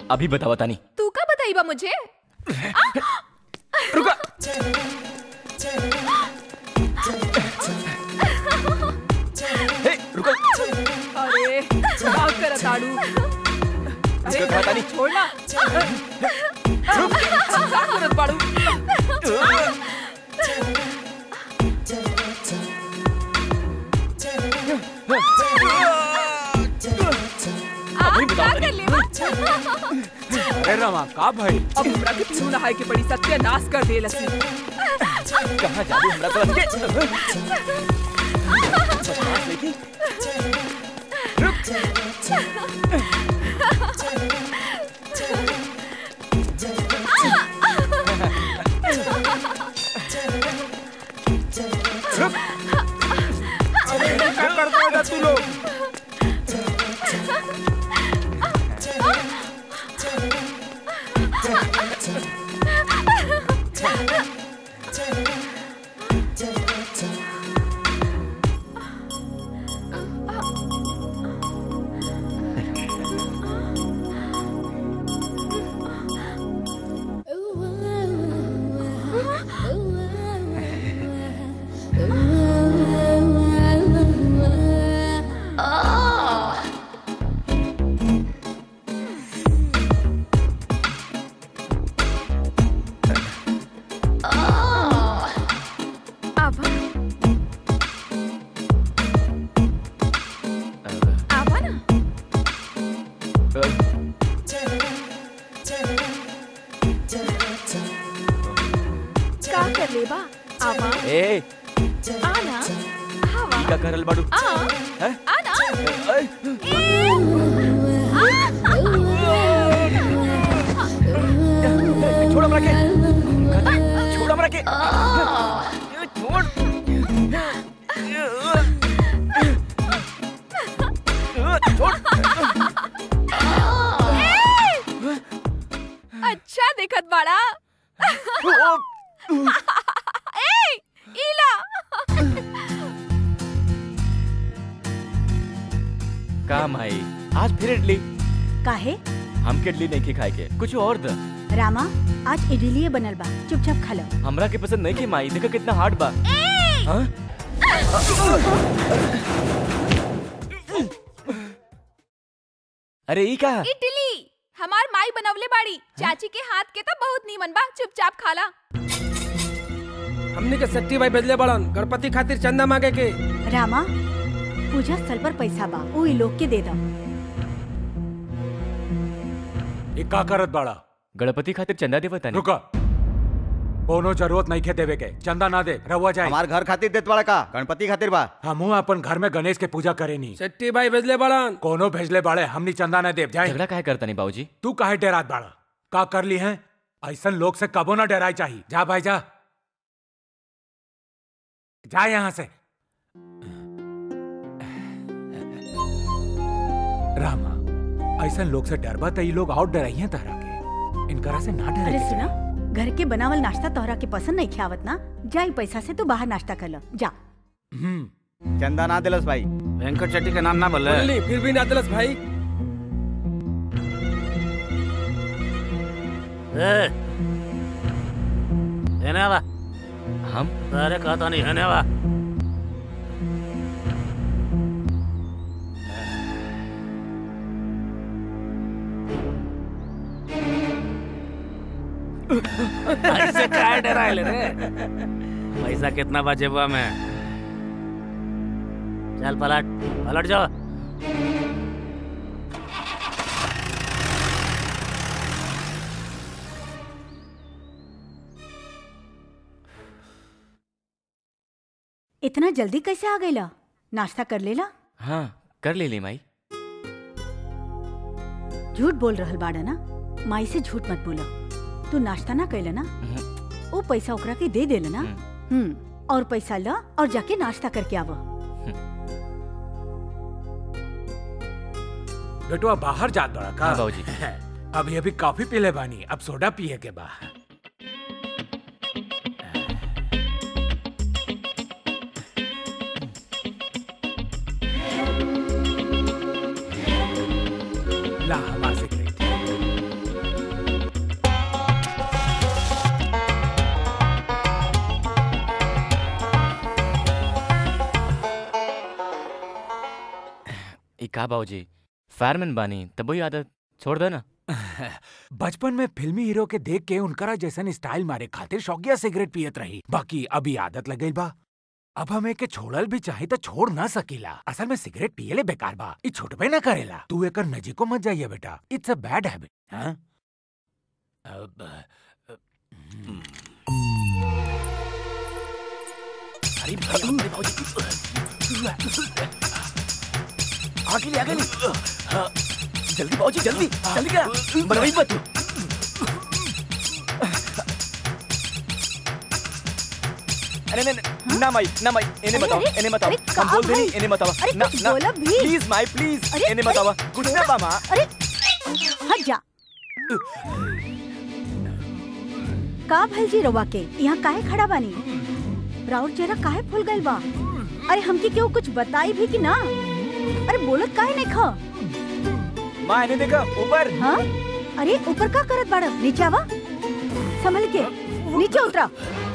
अभी बतावा तानी तू का बताइबा मुझे हे रुको अरे क्या करत आड़ू अरे रुको तानी छोड़ ना क्या करत बाड़ू आप क्या कर लेवा अरे रमा का भाई अब हमरा के पीछू नहाए के पड़ी सत्यानाश कर दे लसी कहाँ जादू हमरा तो लगे बदमाश लड़की। क्या करते हो तू लोग आवा आवा ना का कर लेबा आवा ए आना आवा का करल बाड़ू आ हैं? आना ए, छोड़ हमरा के छोड़ हमरा के छोड़ छोड़ अच्छा देखत बाड़ा ए इला का माई आज फिर इडली काहे हमके इडली नहीं के खाए के कुछ और द रामा आज इडलीए बनल बा चुपचाप खा लो हमरा के पसंद नहीं के माई देखा कितना हार्ड बा हाँ? अरे ई का इडली हमार माई बनवले बाड़ी चाची के हाथ के तो बहुत नीमन बा चुपचाप खाला हमने के सट्टी भाई बदले बड़न गणपति खातिर चंदा मांगे के रामा पूजा स्थल पर पैसा बा उ इ लोग के दे दो ये का करत बाड़ा गणपति खातिर चंदा देवा तानी रुका कोनो जरूरत नहीं खे देवे के चंदा ना दे रहुआ जाए हमार घर खातिर देत बड़ा का गणपति खातिर बा हमू अपन घर में गणेश के पूजा करे नी सट्टी भाई बदले बड़न कोनो भेजले बाड़े हमनी चंदा ना देव जाए झगड़ा काहे करता नहीं बाबूजी तू काहे डरात बाड़ा का कर ली है ऐसन लोग से कबो ना डराई चाहिए जा भाई जा जा यहाँ से रामा ऐसन लोग से डरबा त ई लोग और डराई हैं तहरा के इनकरा से ना डरे अरे के सुना चाही। घर के बनावल नाश्ता तोहरा के पसंद नहीं खावत ना जाई पैसा से तू बाहर नाश्ता कर लो जा हम्म चंदा ना दिलस भाई वेंकट चट्टी का नाम ना बोले बोली फिर भी ना दिलस भाई ए, हेने आवा हम अरे कहता नहीं हेने आवा ऐसे काय डरायले रे पैसा कितना बचे हुआ में चल पलट पलट जाओ इतना जल्दी कैसे आ गईला नाश्ता कर लेला हाँ कर ले ली माई झूठ बोल रहल बाड़ा ना माई से झूठ मत बोलो तू नाश्ता ना कैला ना वो पैसा ओकरा के दे देला ना हम्म और पैसा ला और जाके नाश्ता करके आवा बेटुआ बाहर जात बड़ा का हाँ बाबूजी अभी अभी कॉफी पीले बानी अब सोडा पिए के बा ला हमार सिगरेट का बाबूजी फायरमैन बानी तब वही आदत छोड़ दे ना बचपन में फिल्मी हीरो के देख के उनकरा जैसन स्टाइल मारे खातिर शौकिया सिगरेट पियत रही बाकी अभी आदत लग गई बा अब हमें के छोड़ल भी चाहे तो छोड़ ना सकीला असल में सिगरेट पियले बेकार बा ई छुटबे ना करेला तू एकर नजीको मत जाइए बेटा इट्स अ बैड हैबिट हाँ अब अ, हम्म। अरे भाई, अरे बाबूजी। आगे ले आगे ले हाँ, जल्दी बाबूजी जल्दी जल्दी क्या बनवाई मत तू अरे नहीं नहीं ना माई ना माई इन्हें अरे, बताओ अरे, इन्हें बताओ अरे, हम कहाँ बोल दे भाई? इन्हें बताओ अरे, ना कुछ ना बोला भी? प्लीज माई प्लीज अरे, इन्हें अरे, बताओ कुछ ना बामा अरे हट जा का भल जी रवा के यहाँ काहे खड़ा बानी राउर चेहरा काहे फूल गइल बा अरे हमके केहू कुछ बताई भी कि ना अरे बोलत काहे नहीं खा माँ इन्हें देखो ऊपर हाँ अरे ऊपर का करत बाड़ा नीचे आवा संभल के नीचे उतरा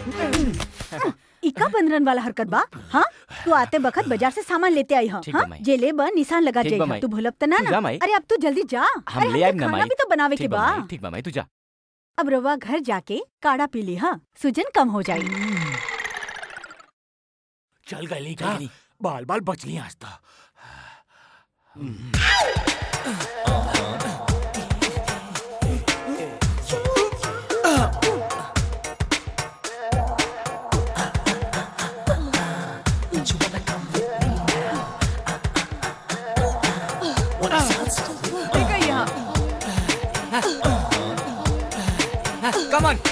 इका बंदरन वाला हरकत बा हाँ तू आते बखत बाजार से सामान लेते आई हाँ ठीक बा हाँ? माई। जे ले बा निशान लगा ठीक बा जाई माई। तू भूलब त ना तू जा ना माई। अरे अब तू जल्दी जा हम अरे ले आएब हमके ना खाना माई भी तो बनावे के ठीक बा बा माई ठीक बा माई तू जा अब रवा घर जाके काढ़ा पी ली हाँ सूजन कम हो जाई चल गई का बाल बाल बच ली आज तो ठीक है यहाँ कम ऑन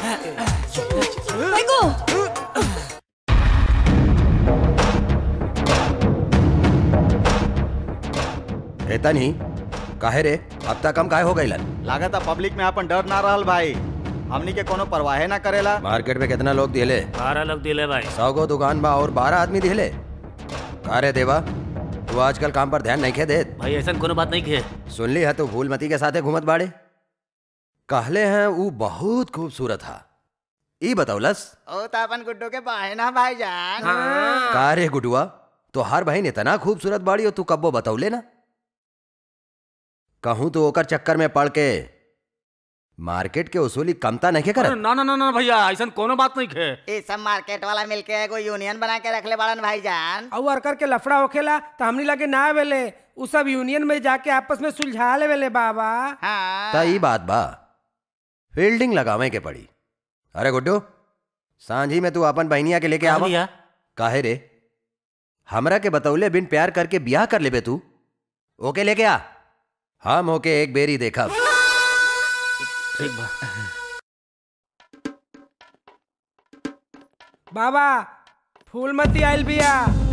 एता नहीं काहे रे अब तक हम काहे हो गइलन लागत है पब्लिक में अपन डर ना रहल भाई हमनी के कोनो परवाहे ना करेला मार्केट में कितना लोग दिले बारह लोग दिले भाई सौ गो दुकान बा और बारह आदमी दिले का रे देवा तू आजकल काम पर ध्यान नहीं खे देत भाई ऐसा कोनो बात नहीं खे सुन ली है तो फूलमती के साथे घूमत बाड़े कहले हैं वो बहुत खूबसूरत था ई बतौलस ओ तो अपन गुड्डू के बाहे ना भाईजान का रे गुडुआ तो हर बहन इतना खूबसूरत बाड़ी हो तू कब्बो बतौले ना कहूं तो ओकर चक्कर में पड़ के मार्केट के उसूली कमता नहीं के अरे करत ना ना ना ना भैया ऐसा कोनो बात नहीं खे ये सब मार्केट वाला मिलके एगो यूनियन बना के रखले बाड़न भाईजान और वर्कर के लफड़ा होखेला तो हमनी लगे ना आवेले उ सब यूनियन में जाके आपस में सुलझा लेवेले बाबा हाँ ता ई बात बा फील्डिंग लगावे के पड़ी अरे गुड्डू सांझी में तू अपन बहनिया के लेके हाँ आवा भैया काहे रे हमरा के बतौले बिन प्यार करके ब्याह कर लेबे तू ओके लेके आ हम ओके एक बेरी देखा ठीक बा बाबा फूलमती आइल बिया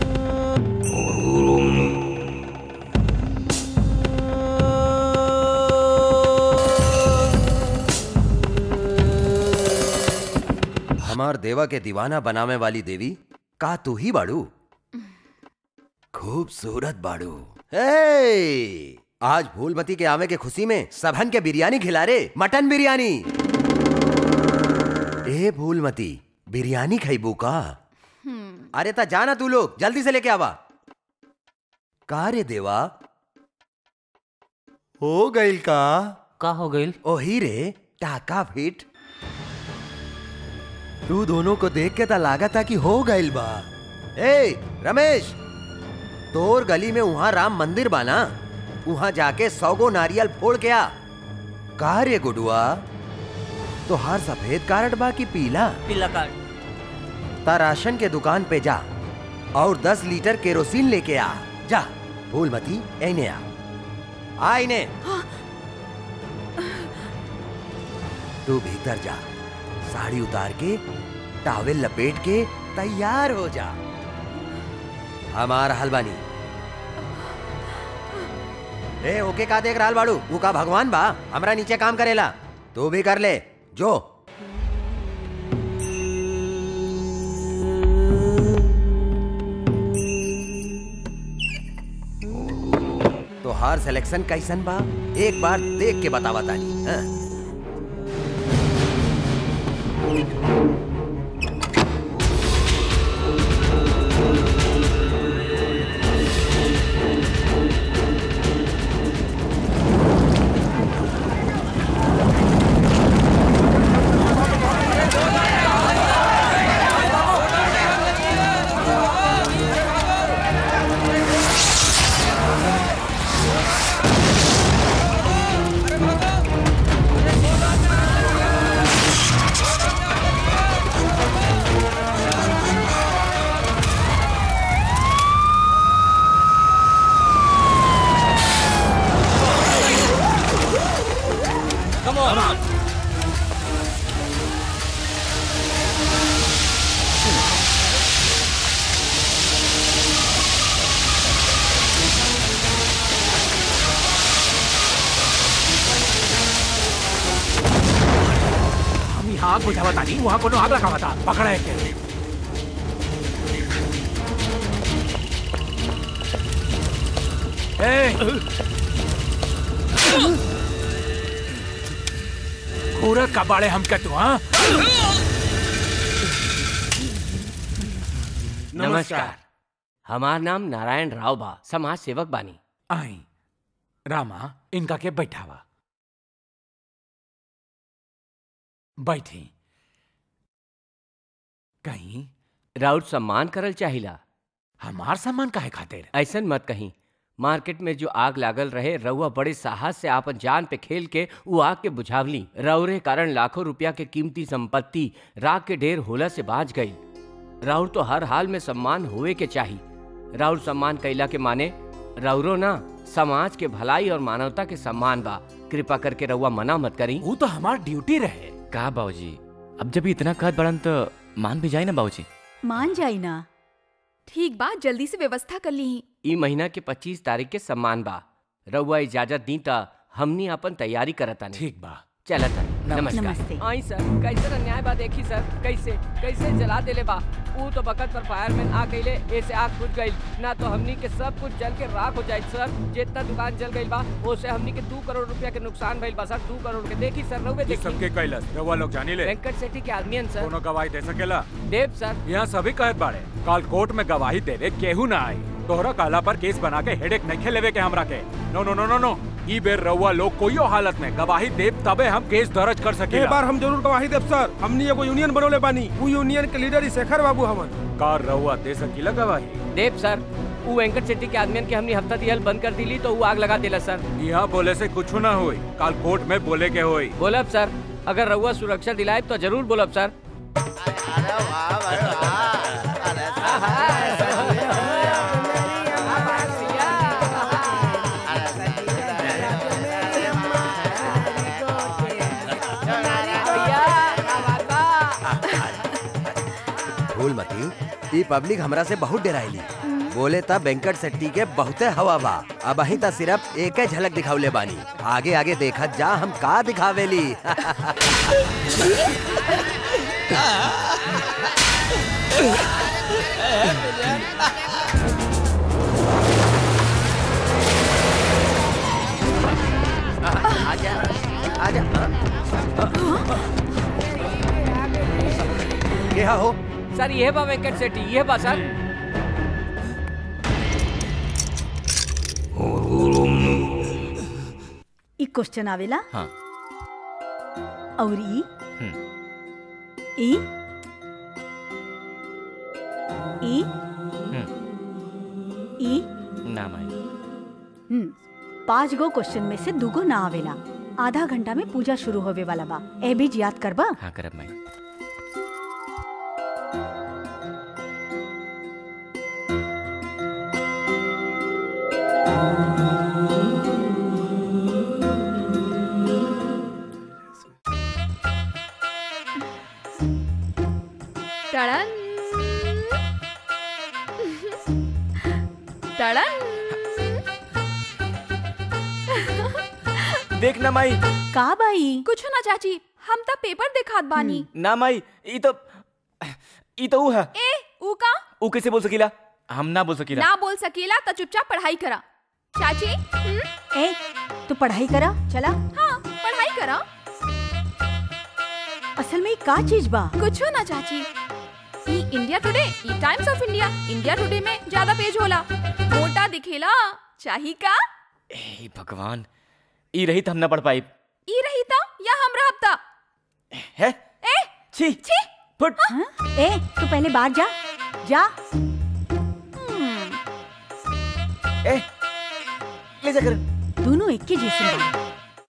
हमार देवा के दीवाना बनावे वाली देवी का तू ही बाड़ू खूबसूरत बाड़ू हे आज फूलमती के आवे के खुशी में सबहन के बिरयानी खिला रे मटन बिरयानी ए फूलमती बिरयानी खैबू का अरे ता जाना तू लोग जल्दी से लेके आवा का रे देवा हो गइल का का हो गइल ओही रे टाका फिट तू दोनों को देख के ता लागा था कि हो गइल बा ए रमेश तोर गली में वहां राम मंदिर बाना वहां जाके सौगो नारियल फोड़ के आ का रे गुडुआ तो हर सफेद कार्ड बा कि पीला पीला कार्ड ता राशन के दुकान पे जा और दस लीटर केरोसिन लेके आ जा फूलमती एने आ आ इने तू भीतर जा साड़ी उतार के टावेल लपेट के तैयार हो जा हमार हलवानी ए ओके का देख रहल बाड़ू वो का भगवान बा हमरा नीचे काम करेला तू भी कर ले जो तो हार सिलेक्शन कैसन बा एक बार देख के बतावा तानी हाँ? आग बुझावा तानी वहाँ कोनो आग लगावा था पकड़ा है के ए! पूरा कबाड़े हम के तू हाँ नमस्कार हमार नाम नारायण राव बा समाज सेवक बानी आई रामा इनका के बैठावा बैठी कहीं राउत सम्मान करल चाहिला हमार सम्मान काहे खातिर ऐसन मत कहीं मार्केट में जो आग लागल रहे रउआ बड़े साहस से आपन जान पे खेल के उ आग के बुझावली रउरे कारण लाखों रुपया के कीमती संपत्ति राग के ढेर होला से बाज गई राउर तो हर हाल में सम्मान होए के चाही राउर सम्मान कैला के माने राउरो ना समाज के भलाई और मानवता के सम्मान बा कृपा करके रउआ मना मत करी वो तो हमार ड्यूटी रहे का बाबूजी अब जब इतना कहत बड़न तो मान भी जाए ना बाबूजी मान जाई ना ठीक बा जल्दी से व्यवस्था कर ली ई महीना के 25 तारीख के सम्मान बा रउआ इजाजत दी त हमनी अपन तैयारी करता ठीक बा चलता नमस्ते। नमस्कार आई सर कैसे अन्याय बा देखी सर कैसे कैसे जला देले बा ऊ तो बकत पर फायरमैन आ गईले ऐसे आग बुझ गई ना तो हमनी के सब कुछ जल के राख हो जाए सर जितना दुकान जल गई बा ओसे हमनी के दो करोड़ रुपया के नुकसान भइल बा सर दो करोड़ के देखी सर रउवे ये देखी सबके कैलस रउआ लोग जानी ले वेंकट सेठी के आदमियन सर कोनो गवाही दे सकेला देव सर यहाँ सभी कहत बाड़े काल कोर्ट में गवाही देवे केहू ना आई तोहरा काला पर केस बना के हेडेक नहीं लेवे के हमरा के नो नो नो नो नो ई बेर रउआ लोग कोई हालत में गवाही देव तबे हम केस दर्ज कर एक सकेला बार हम जरूर गवाही देब सर हमनी एगो यूनियन बनोले बानी उ यूनियन के लीडर ही शेखर बाबू हमन कार रउआ दे सकीला गवाही देव सर ऊ वेंकट सेठी के आदमियन के हमनी हफ्ता दिहल बंद कर दिली तो ऊ आग लगा दिला सर यहाँ बोले से कुछ ना हुई काल कोर्ट में बोले के हुई बोलब सर अगर रउआ सुरक्षा दिलाए तो जरूर बोलब सर फूल मती ई पब्लिक हमरा से बहुत डराइली बोले तब वेंकट सेट्टी के बहुते हवा बा अब अही त सिर्फ एक झलक दिखावले बानी आगे आगे देखत जा हम का दिखावेली आजा आजा क्या हो सर ये बा वेंकट सेठी ये बा सर ई क्वेश्चन आवेला हाँ और ई हम्म। ई ई ई ना माई हम्म पांच गो क्वेश्चन में से दूगो ना आवेला आधा घंटा में पूजा शुरू होवे वाला बा ए बीज याद करबा हाँ करब माई टड़न टड़न देख ना माई का बाई कुछ ना चाची हम त पेपर दिखात बानी ना माई ई तो ई तो ऊ है ए ऊ का ऊ कैसे बोल सकीला हम ना बोल सकीला ना बोल सकेला त चुपचाप पढ़ाई करा चाची हम्म? ए तू पढ़ाई करा चला हाँ पढ़ाई करा असल में ई का चीज बा कुछ ना चाची ई इंडिया टुडे ई Times of India India Today में ज्यादा पेज होला मोटा दिखेला चाही का ए भगवान ई रही तो हम ना पढ़ पाई ई रही ता या हम रहब ता है ए छी छी फुट हाँ? ए तू पहले बाहर जा जा ए ले जा कर दोनों एक ही जैसे बा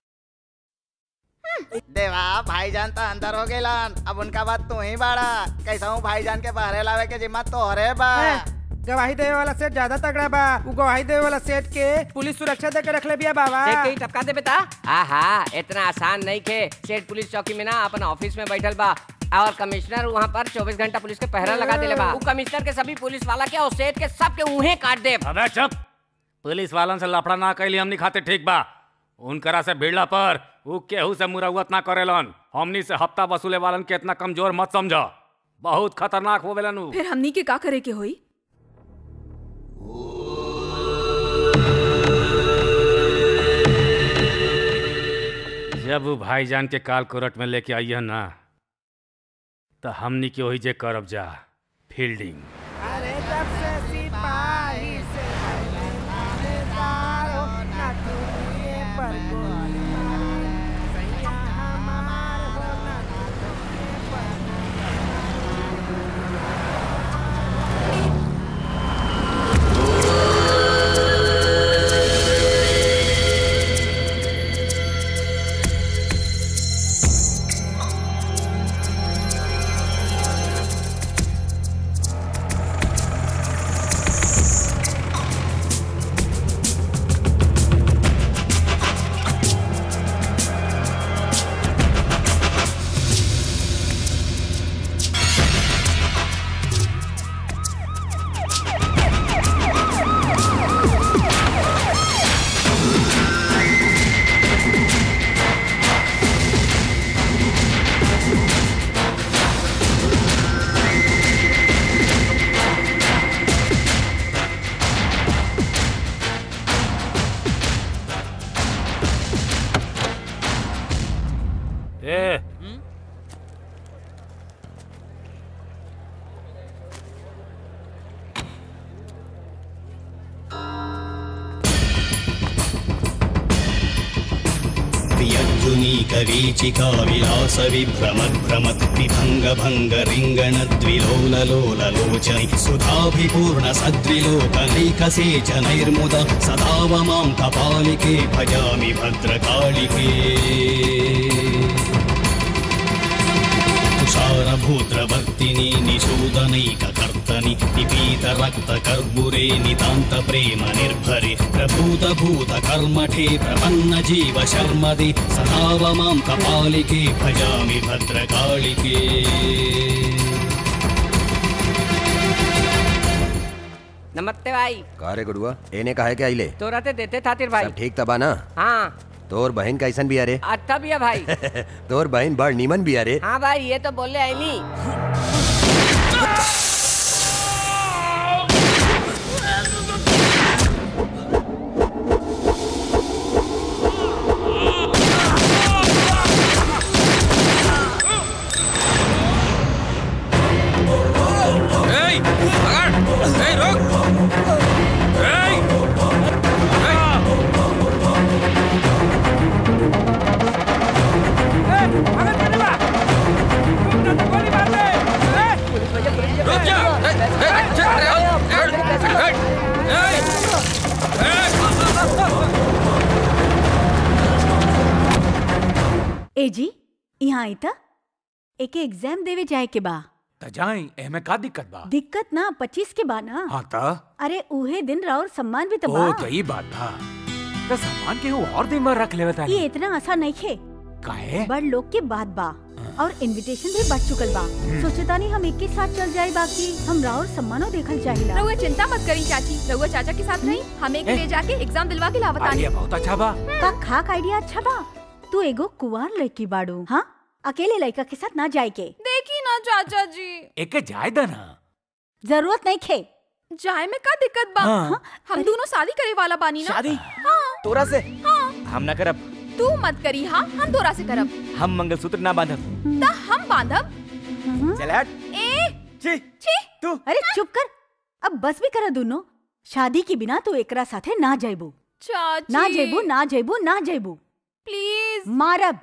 देवा भाईजान तो अंदर हो गेलन अब उनका बात तू ही बाड़ा कैसा हूँ भाईजान के बहरे लावे के जिम्मा तोहरे बा गवाही देवे वाला सेठ ज्यादा तगड़ा बा उ गवाही देवे वाला सेठ के पुलिस सुरक्षा दे के रखले बिया बाबा टपका दे बेटा आहा इतना आसान नहीं के सेठ पुलिस चौकी में ना अपन ऑफिस में बैठल बा और कमिश्नर वहाँ पर 24 घंटा पुलिस के पहरा लगा देले बा उ कमिश्नर के सभी पुलिस वाला के और सेठ के सब के उहे काट दे अबे चुप पुलिस वालन से लफड़ा ना कैली हमनी खाते ठीक बा उनकरा से भिड़ला पर उ केहू से मुरौवत ना करेलन हमनी से हफ्ता वसूले वालन के इतना कमजोर मत समझ बहुत खतरनाक होवेलन उ फिर हमनी के का करे के होई जब उ भाईजान के काल कोरट में लेके आइए ना तो हमनी के वही जे करब जा फील्डिंग अरे जब से सिपाही से भले थानेदार हो, ना दूरिये पर गोली मारे। सैया हमार हो, ना दूरिये पर ए प्रियद्युनीकवीचिका विलासविभ्रमद्भ्रमत् विभङ्गभङ्गरिङ्गणद्विलोललोललोचनै सुधाभिपूर्णसद्विलोकनैकसेचनैर्मुदा सदाव मां कपालिके भजामि भद्रकालिके तुषारभूद्रवर्तिनि निषूदनैककर्तनि निपीतरक्तकर्बुरे नितान्तप्रेम निर्भरे प्रभूतभूतकर्मठे प्रपन्न जीव शर्मदे सदाव मां कपालिके भजामि भद्रकालिके नमस्ते भाई का रे गुड़ुआ एने काहे के आइले तोरा ते देते खातिर भाई सब ठीक तबा ना हाँ तोर बहन कैसन भी अरे अच्छा भी है भाई तोर बहन बड़ नीमन भी अरे हाँ भाई ये तो बोले आई नहीं Hey! Agar! Hey, रुक! Hey! रुक जा! Hey, hey, check it out! Hey, hey, hey! ए जी यहाँ आई था एके एग्जाम देवे जाए के बा त जाई एमे का दिक्कत बा दिक्कत ना पच्चीस के बा ना हाँ त अरे उहे दिन राउर सम्मान भी तो ओ बा यही बात था त सामान के और दिन भर रख लेवे तानी ये इतना आसान नहीं खे काहे बड़ लोग के बात बा और इनविटेशन भी बढ़ चुकल बा सोचता नहीं हम एक के साथ चल जाए बाकी हम राउर सम्मानो देखल चाहिए रहुआ चिंता मत करी चाची रहुआ चाचा के साथ रही हम एक ले जाके एग्जाम दिलवा के लावतानी आइडिया बहुत अच्छा बा का खाक आइडिया अच्छा बा तू एगो कुवार लड़की बाड़ू हाँ अकेले लड़का के साथ ना जाए के देखी ना चाचा जी एके जाय द ना जरूरत नहीं खे जाए में का दिक्कत बा हाँ। हम दोनों शादी करे वाला बानी ना शादी हाँ तोरा से हाँ हम ना करब तू मत करी हाँ हम तोरा से करब हम मंगलसूत्र ना बांधब ता हम बांधब चल हट ए छी छी तू अरे चुप कर अब बस भी करा दोनों शादी के बिना तू एकरा साथे ना जाइबू चाची ना जाइबू ना जाइबू ना जाइबू प्लीज मारब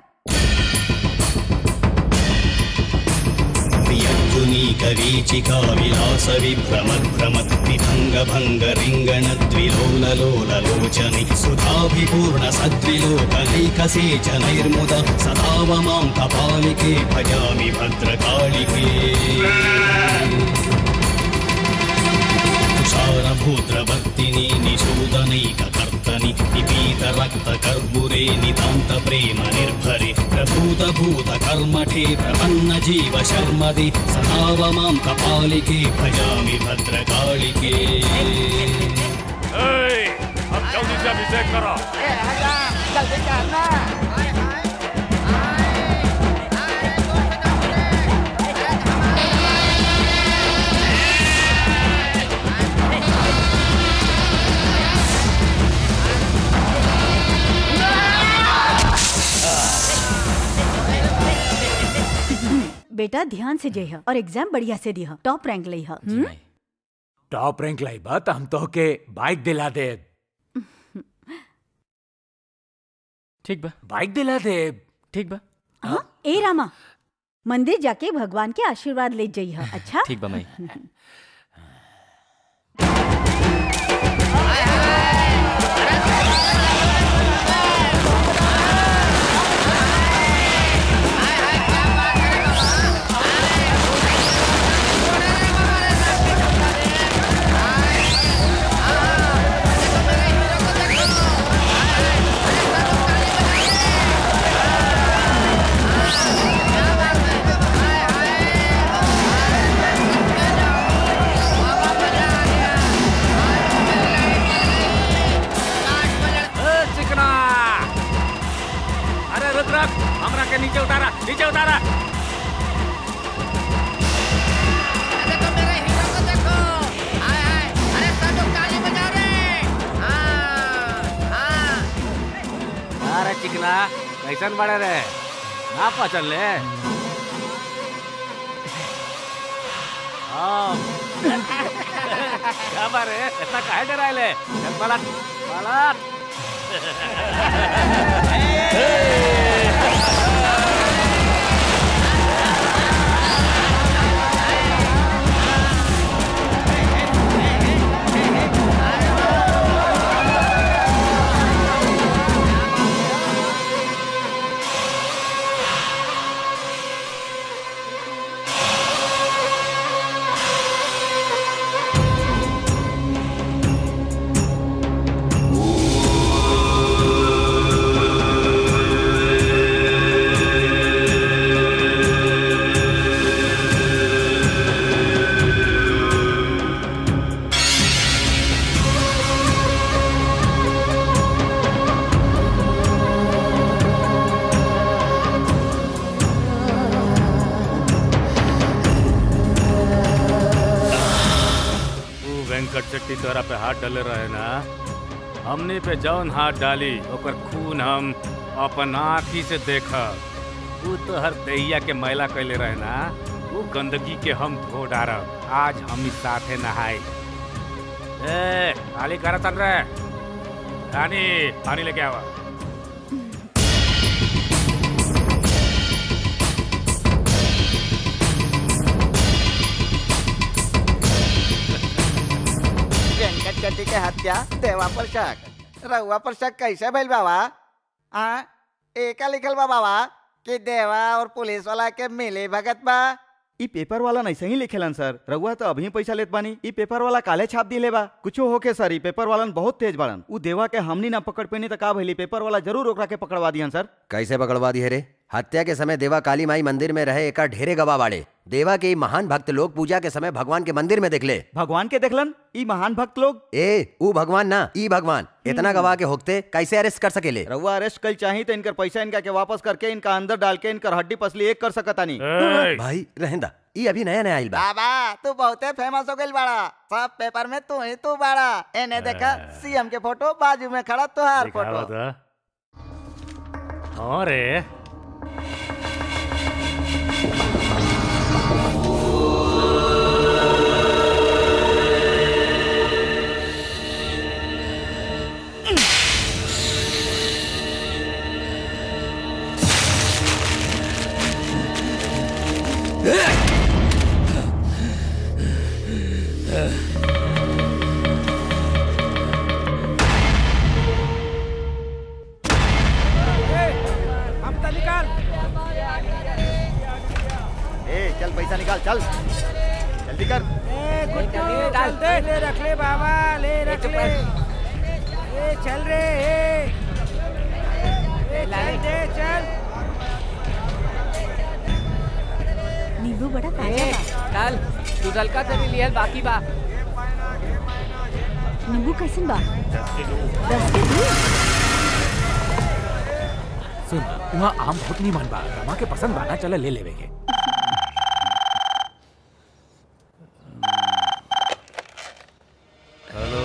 प्रियद्युनीकवीचिका विलासविभ्रमद्भ्रमत् विभङ्गभङ्गरिङ्गणद्विलोललोललोचनै सुधाभिपूर्णसद्विलोकनैकसेचनैर्मुदा सदाव मां कपालिके भजामि भद्रकालिके तुषारभूद्रवर्तिनि निषूदनैककर्तनि निपीतरक्तकर्बुरे नितान्तप्रेम निर्भरे प्रभूतभूतकर्मठे प्रपन्न जीव शर्मदे सदाव मां कपालिके भजामि भद्रकालिके अब जल्दी से अभिषेक करो ए हजाम जल्दी करना बेटा ध्यान से जइह और एग्जाम बढ़िया से दिह टॉप रैंक लइह हम्म? टॉप रैंक लाई बा त हम तो के बाइक दिला दे ठीक बा बाइक दिला दे ठीक बा हाँ? ए रामा मंदिर जाके भगवान के आशीर्वाद ले जइह अच्छा ठीक बा माई ए, चिकना अरे रुक रुक हमरा के नीचे उतारा नीचे उतारा अरे चिकना कैसन बड़े रे ना पचल ले हाँ। क्या बारे इतना काहे डरायले चल पलट पलट तू वेंकट चट्टी तोरा पे हाथ डाले रहे ना हमने पे जौन हाथ डाली ओकर खून हम अपन आँखी से देखा तू तो हर दहिया के मैला कैले रहे ना वो गंदगी के हम धो डारब आज हम ही साथे नहाए ए खाली करा तन रे रानी पानी लेके आवा वेंकट चट्टी के हत्या देवा पर शक रहुआ पर शक कैसे भइल बाबा हाँ एका लिखल बा बाबा कि देवा और पुलिस वाला के मिली भगत बा ई पेपर वाला नहीं ही लिखेलन सर रघुआ तो अभी पैसा लेत बानी ई पेपर वाला काले छाप दिले बा कुछो होके सर ई पेपर वालन बहुत तेज बाड़न उ देवा के हमनी ना पकड़ पेनी तो का भइली पेपर वाला जरूर ओकरा के पकड़वा दिहन सर कैसे पकड़वा दी है रे हत्या के समय देवा काली माई मंदिर में रहे एका ढेरे गवाह बाड़े देवा के ई महान भक्त लोग पूजा के समय भगवान के मंदिर में देखले भगवान के देखलन ई महान भक्त लोग ए ऊ भगवान ना ई भगवान इतना गवाह के होते कैसे अरेस्ट कर सकेले रघुआ अरेस्ट कल चाही तो इनकर पैसा इनका के वापस करके इनका अंदर डाल के इनकर हड्डी पसली एक कर सकतानी भाई रहेंदा ई अभी नया नया आइल बा बाबा तू बहुते फेमस हो गइल बाड़ा सब पेपर में तू ही तू बाड़ा एने देखा सीएम के फोटो बाजू में खड़ा तुहार दिखावा फोटो तो हाँ रे हम तो निकाल ए चल पैसा निकाल चल जल्दी कर ए गुड्डू चल दे ले रख ले बाबा ले रख ले ए चल रे ए ए चल दे चल नींबू बड़ा ताजा बा चल तू हल्का से भी लिहल बाकी बा नींबू कैसन बा दस किलो दस के दू सुन वहाँ आम बहुत नहीं मन बा रमा के पसंद बाना चला ले लेवे के हेलो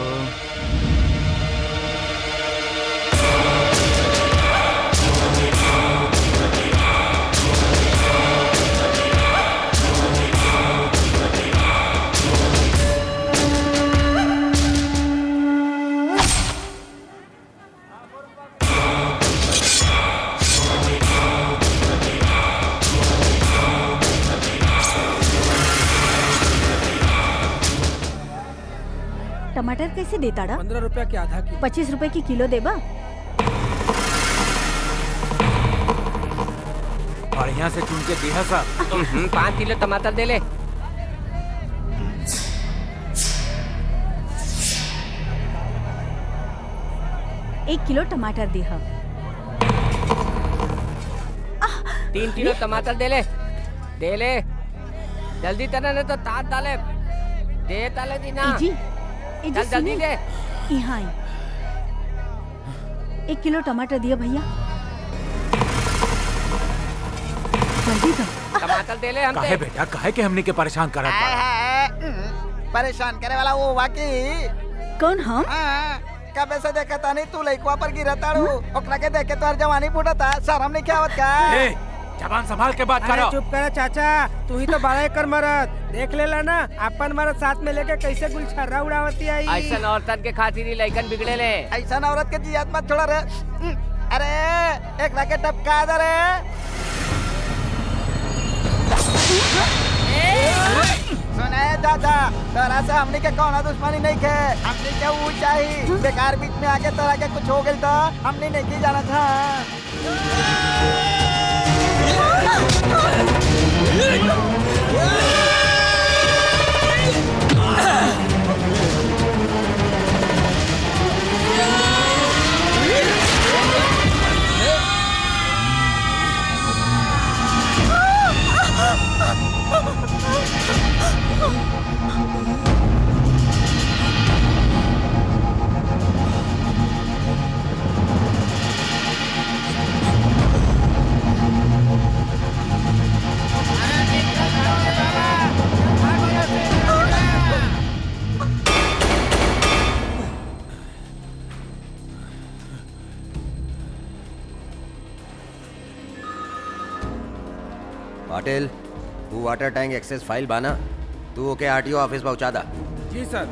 टमाटर कैसे देता डा पंद्रह रुपया के आधा किलो पच्चीस रुपए की किलो देबा बढ़िया से चुन के दिया सब हम्म, पाँच किलो टमाटर दे ले एक किलो टमाटर देहा तीन किलो टमाटर दे ले दे ले जल्दी तना नहीं तो तार डाले दे डाले दी ना ए जी ए जी चल जल्दी सुनिए दे यहाँ आई एक किलो टमाटर दिया भैया जल्दी दो टमाटर दे ले काहे हमसे बेटा काहे के हमने के परेशान करत आय बा हाय, हम्म, परेशान करे वाला वो वाकी कौन हम हाँ, कबे से देखा तानी तू लइकवा पर गिरा ताड़ू ओकरा के देख के तोहर जवानी फूटता शर्म नहीं आवत का ए जबान संभाल के बात अरे करो चुप करा चाचा तू ही तो बड़ा कर मरद देख लेला ना अपन मरद साथ में लेके कैसे गुलछर्रा उड़ावती आई ऐसा औरतन के खातिर ही लइकन बिगड़े ले ऐसा औरत के जियात मत छोड़ा रे हम्म, अरे एक लाके टपका दे रे सुने दादा तोरा से हमनी के कौनो दुश्मनी नहीं के हमनी के ऊ चाही बेकार बीच में आके तोरा के कुछ हो गइल तो हमनी नहीं की जाना था पाटिल तू वाटर टैंक एक्सेस फाइल बाना तू ओके आरटीओ ऑफिस पहुंचा दा जी सर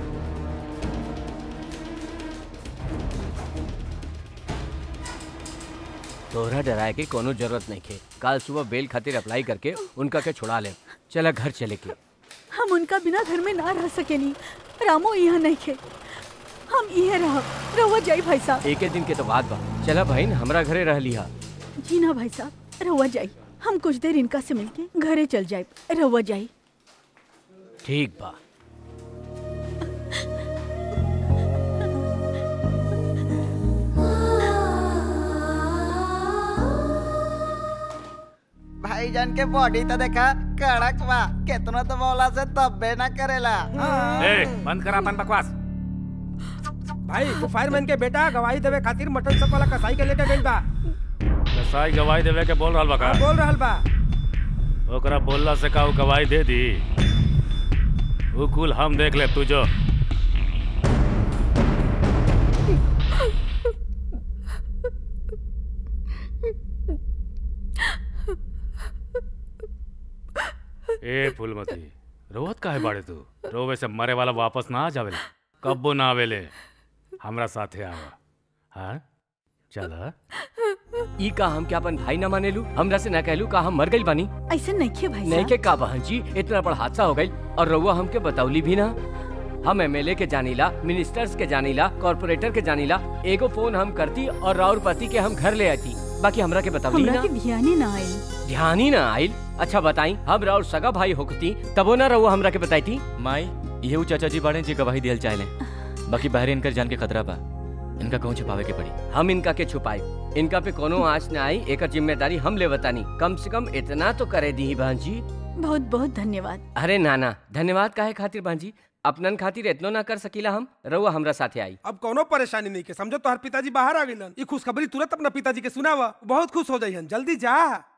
तोहरा डराए के कोनो जरूरत नहीं खे कल सुबह बेल खातिर अप्लाई करके उनका के छुड़ा ले चला घर चले के हम उनका बिना घर में ना रह सकेनी रामो यहाँ नहीं खे हम इहे रह रहुआ जाई भाई साहब एक दिन के तो बात बा चला बहन हमरा घरे रह लिहा जी ना भाई साहब रहुआ जाई हम कुछ देर इनका से मिलके घरे चल जाए रहुआ जाई ठीक बा भाईजान के बॉडी तो देखा कड़क बा केतनो तो मौला से तब्बे ना करेला ए बंद करा अपन बकवास भाई वो फायरमैन के बेटा गवाही देवे खातिर मटन सब वाला कसाई के लेके गइल बा कसाई गवाही देवे के बोल रहल बा का बोल रहल बा ओकरा बोलला से का ऊ गवाही दे दी ऊ कुल हम देख ले तू जो ए फूलमती रोवत काहे बाड़े तू रोवे से मरे वाला वापस ना आ जावेले कब्बो ना आवेले हमरा साथे आवा हाँ चल ई का हम क्या अपन भाई ना मानेलू हमरा से ना कहलू का हम मर गइल बानी ऐसे नहीं खे भाई नहीं साहब के का बहन जी इतना बड़ा हादसा हो गई और रउआ हमके बतौली भी ना हम एमएलए के जानीला मिनिस्टर्स के जानीला कॉर्पोरेटर के जानीला एगो फोन हम करती और राउर पति के हम घर ले आती बाकी हमरा के बतौली हमरा ना के ध्यान ना आयल ध्यान ही ना आइल अच्छा बताई हम राउर सगा भाई होकती तबो ना रउआ हमरा के बताई थी माई ये ऊ चाचा जी बाड़े जी गवाही दियल चाहले बाकी बाहर इनकर जान के खतरा बा इनका कहूँ छुपावे के पड़ी हम इनका के छुपाई इनका पे कोनो आँच ना आई एक जिम्मेदारी हम ले बतानी कम से कम इतना तो करे दी बहन जी बहुत बहुत धन्यवाद अरे नाना धन्यवाद काहे खातिर बहन जी अपनन खातिर इतनो ना कर सकीला हम रउआ हमरा साथे आई अब कोनो परेशानी नहीं के समझो तोहर पिताजी बाहर आ गइलन ई खुशखबरी तुरंत अपना पिताजी के सुनावा बहुत खुश हो जाइहन जल्दी जा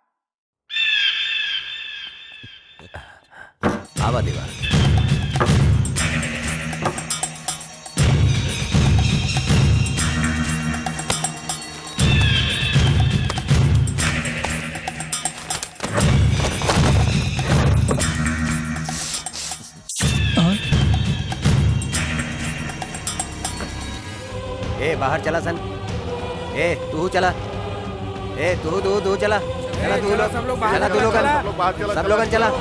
आवा देवा ए बाहर चला सन ए तू चला ए तू तू तू चला चला तू लोग सब लोग बाहर चला तू लोग चला। सब लोग चला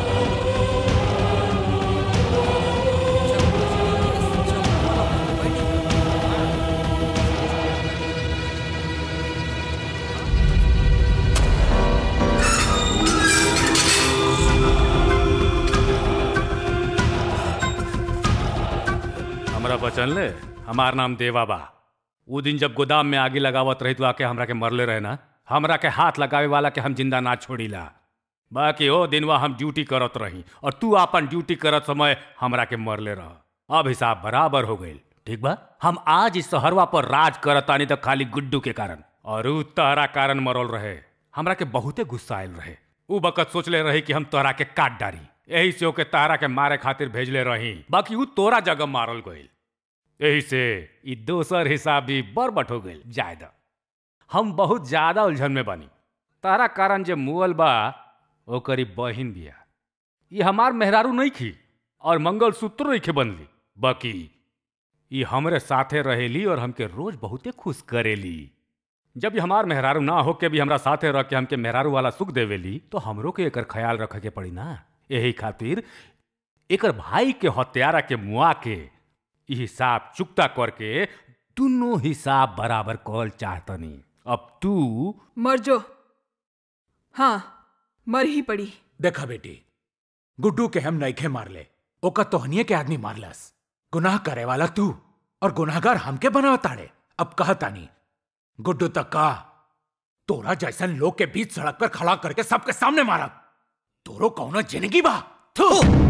हमरा बचन ले हमार नाम देवा बा उ दिन जब गोदाम में आगे लगावत रही तो आके हमरा के मरले रहे ना हमरा के हाथ लगावे वाला के हम जिंदा ना छोड़ीला बाकी ओ दिनवा हम ड्यूटी करत रही और तू अपन ड्यूटी करत समय हमरा के मरले रह अब हिसाब बराबर हो गईल ठीक बा हम आज इस शहरवा पर राज करत आनी तो खाली गुड्डू के कारण और उ तहरा कारण मरल रहे हमरा के बहुते गुस्सा आयल रहे उ बकत सोचले रही कि हम तोहरा के काट डारी यही से ओके तहरा के मारे खातिर भेजले रही बाकी उ तोरा जगह मारल गईल यही से ई दोसर हिसाब भी बरबट हो गईल जायदा हम बहुत ज्यादा उलझन में बनी तारा कारण जे मुअल बा ओकरी बहिन बिया ये हमार मेहरारू नहीं खी और मंगल सूत्र नहीं खे बनली बाकी ये हमरे साथे रहेली और हमके रोज बहुते खुश करेली जब ये हमार मेहरारू ना हो के भी हमरा साथे रह के हमके मेहरारू वाला सुख देवेली तो हमरो के एकर ख्याल रखे के पड़ी ना यही खातिर एकर भाई के हत्यारा के मुआ के ई हिसाब चुकता करके दोनों हिसाब बराबर कॉल चाहतनी अब तू मर जो हाँ मर ही पड़ी देखा बेटी गुड्डू के हम नईखे मार ले ओका तोहनिए के आदमी मारलस गुनाह करे वाला तू और गुनाहगार हमके बनाव ताड़े अब कहतानी गुड्डू तक का तोरा जैसन लोग के बीच सड़क पर खड़ा करके सबके सामने मारा तोरो कौनो जिंदगी बा थू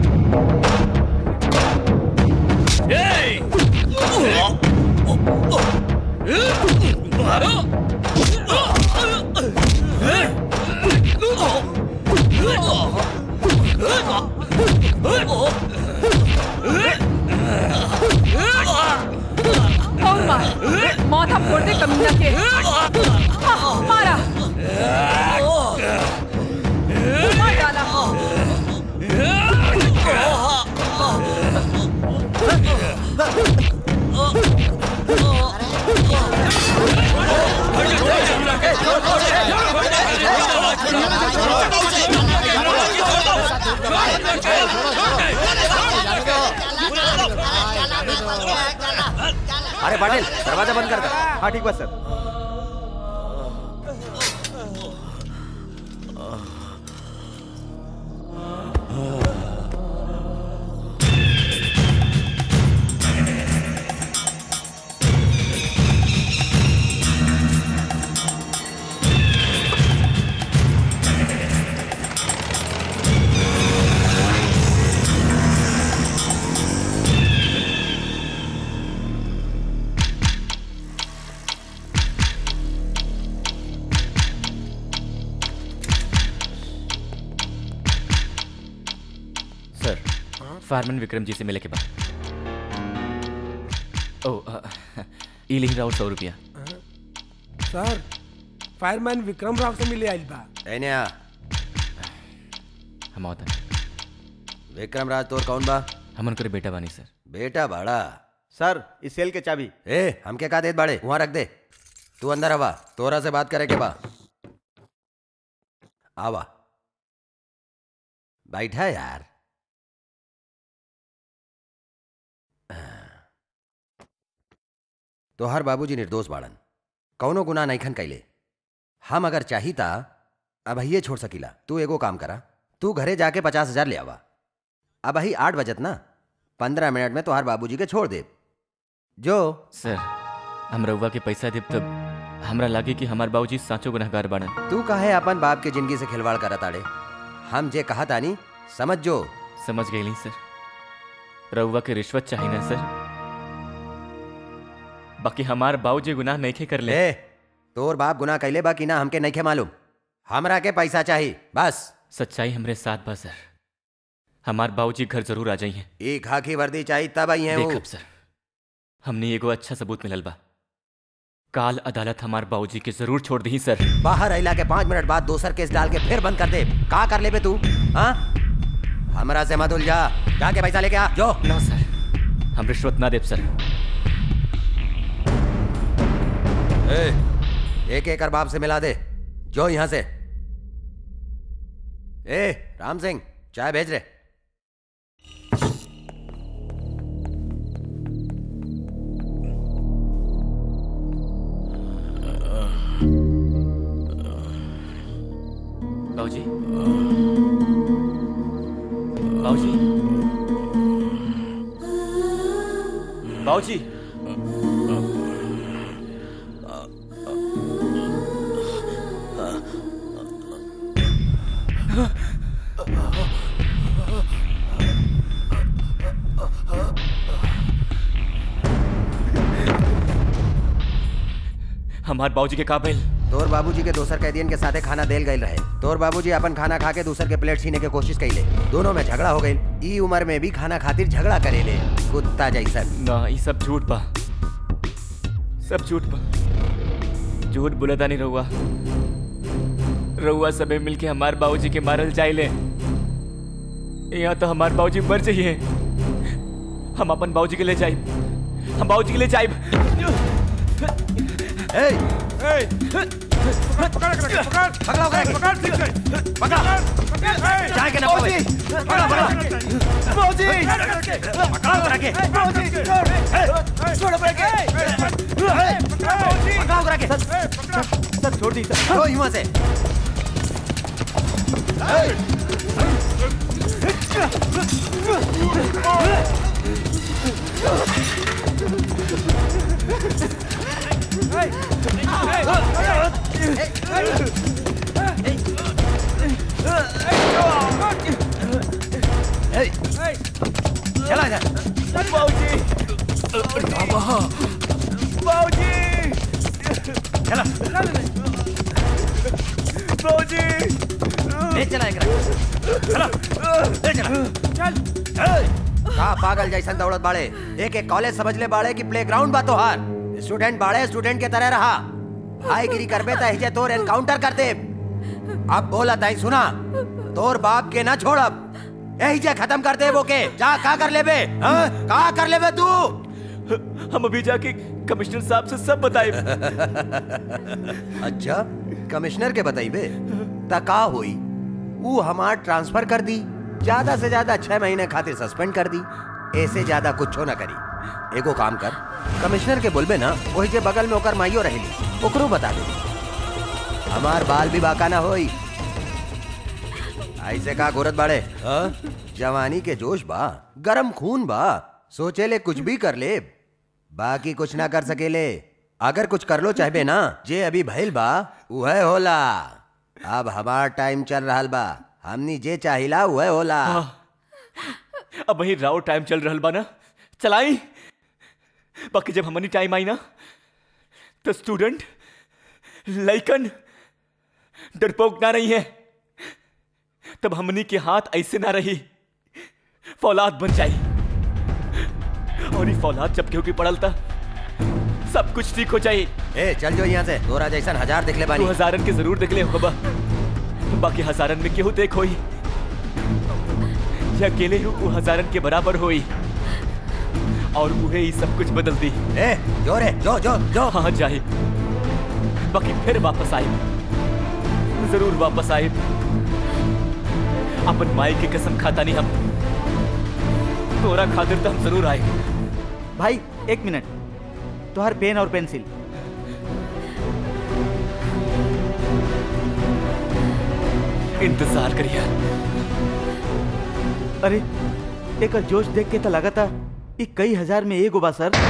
और मार माथा फोड़ दे कमीना के हाँ, मारा मार डाला अरे पाटिल दरवाजा बंद कर दे हाँ ठीक बा सर सर फायरमैन विक्रम जी से मिले के बाद ओ अ, ई लिख रहा सौ रुपया सर फायरमैन विक्रम राव से मिले आइल बा एने आ हम आवता विक्रम राज तोर कौन बा हम उनकर बेटा बानी सर बेटा बाड़ा सर इस सेल के चाबी ए हमके का देत बाड़े वहां रख दे तू अंदर आवा तोरा से बात करे के बा आवा बैठा यार तोहार बाबूजी निर्दोष बाड़न कौनो गुनाह नईखन कैले हम अगर चाही ता अब ये छोड़ सकीला तू एगो काम करा तू घरे जाके पचास हजार ले आवा अब ही आठ बजत ना पंद्रह मिनट में तोहार बाबूजी के छोड़ दे जो सर हम रउआ के पैसा देब तब हमरा लागे कि हमार बाबूजी साचो गुनहगार बाड़न तू काहे अपन बाप के जिंदगी से खिलवाड़ करत आड़े हम जे कहा तानी समझ जो समझ गई सर रउआ के रिश्वत चाहिए ना सर बाकी हमार बाबूजी गुनाह नहीं खे कर ले ए तोर बाप गुनाह कैले बा कि ना हमके नहीं मालूम हमरा के पैसा चाहिए बस सच्चाई हमरे साथ बा सर हमार बाबूजी घर जरूर आ जाइए ई खाकी वर्दी चाहिए तब आई है वो देखब सर हमने एगो अच्छा सबूत मिलल बा काल अदालत हमार बाबूजी के जरूर छोड़ दी सर बाहर अला के पाँच मिनट बाद दोसर केस डाल के फिर बंद कर दे का कर ले बे तू हाँ हमरा से मत उलझा जाके पैसा लेके आ जो ना सर हम रिश्वत ना देव सर ए, एक एक बाप से मिला दे जो यहाँ से ए राम सिंह चाय भेज रहे बाबूजी बाबूजी बाबूजी हमार बाबूजी के काबिल तोर बाबूजी के दोसर कैदियन के साथे खाना देल गई रहे तोर बाबूजी अपन खाना खा के दूसर के प्लेट छीने के कोशिश कैले दोनों में झगड़ा हो गई ई उम्र में भी खाना खातिर झगड़ा करेले कुत्ता जैसन ना ये सब झूठ बा सब झूठ बा झूठ बोलता नहीं रहुआ रहुआ सबे मिलके हमार बाबूजी के मारल जाइले यहाँ तो हमार बाबूजी मर जाइए हम अपन बाबूजी के ले जाए हम बाबूजी के ले जाए ए, पकड़ पकड़ पकड़ पकड़ पकड़ पकड़ ठीक से पकड़ जाए के ना पावे पकड़ पकड़ बाबूजी पकड़ करा के बाबूजी छोड़ पकड़ के पकड़ाओ करा के सर छोड़ दी सर लो यहाँ से चला इधर बाबूजी बाबूजी चला बाबूजी ले चला एकरा चला ले चला चल का पागल जैसन दौड़त बाड़े एक एक कॉलेज समझ ले बाड़े कि प्लेग्राउंड बा तोहार स्टूडेंट बाड़े स्टूडेंट के तरह रहा भाईगिरी करबे त हिजे तोर एनकाउंटर कर दे अब बोला ताई सुना तोर बाप के ना छोड़ब यही जे खत्म कर दे वो के जा का कर लेबे हाँ? का कर लेबे तू हम अभी जाके कमिश्नर साहब से सब बताए अच्छा कमिश्नर के बताइबे त का हुई वो हमार ट्रांसफर कर दी ज्यादा से ज्यादा छह महीने खातिर सस्पेंड कर दी ऐसे ज्यादा कुछ ना करी एगो काम कर कमिश्नर के बोलबे ना वही जे बगल में ओकर माइयो रहेली ओकरो बता दे हमार बाल भी बाका ना होई ऐसे का गोरत बाड़े हाँ? जवानी के जोश बा गरम खून बा सोचे ले कुछ भी कर ले बाकी कुछ ना कर सकेले अगर कुछ कर लो चाहबे ना जे अभी भइल बा वह होला अब हमार टाइम चल रहा बा हमनी जे चाहिला वह होला अब वही राव टाइम चल रहा बा ना चलाई बाकी जब हमनी टाइम आई ना तो स्टूडेंट लइकन डरपोक ना रही है तब हमनी के हाथ ऐसे ना रही फौलाद बन जाई और ये फौलाद जब केहू की पड़ल था सब कुछ ठीक हो जाई ए चल जो यहाँ से तोरा जैसन हजार दिखले बानी तू हजारन के जरूर देख ले होबा बाकी हजारन में केहू देख होई जे अकेले हूँ वो हजारन के बराबर होई और उहे ही सब कुछ बदल दी ए जो रे जो जो जो हाँ जाए बाकी फिर वापस आए जरूर वापस आए अपन माई की कसम खाता नहीं हम तोरा खातिर तो हम जरूर आए भाई एक मिनट तुहार पेन और पेंसिल इंतजार करिए अरे एक जोश देख के तो लगा था ये कई हजार में एगो बा सर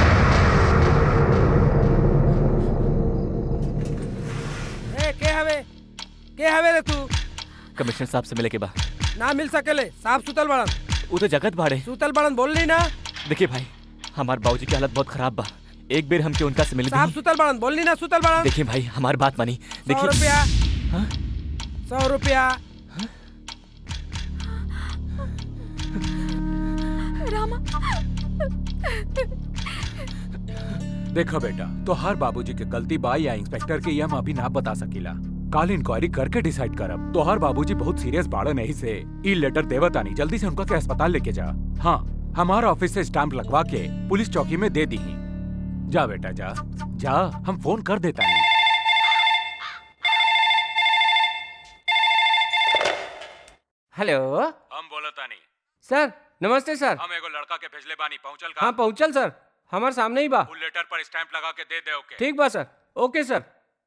ए के हवे के हवे रे तू कमिश्नर साहब से मिले के बाद ना मिल सकेले साफ सुतल बड़न वो तो जगत बाड़े सूतल बड़न बोल ली ना देखिए भाई हमार बाबूजी की हालत बहुत खराब बा एक बेर हमके उनका से मिल साहब सूतल बड़न बोल ली ना सूतल बड़न देखिए भाई हमार बात मानी सौ देखिए रुपया हाँ? सौ रुपया रामा देखो बेटा तो हर बाबूजी के गलती बा या इंस्पेक्टर के ये हम अभी ना बता सकीला काल इंक्वायरी करके डिसाइड करब तो हर बाबूजी बहुत सीरियस बाड़े नहीं से ई लेटर देवतानी जल्दी से उनका के अस्पताल लेके जा हाँ हमारा ऑफिस से स्टैंप लगवा के पुलिस चौकी में दे दी जा बेटा जा जा हम फोन कर देता नहीं हेलो हम बोलता नहीं सर नमस्ते सर हम एगो लड़का के भेजले बानी पहुंचल हाँ पहुंचल सर हमारे सामने ही बा फुल लेटर पर स्टैंप लगा के दे दे ओके ठीक बा सर ओके सर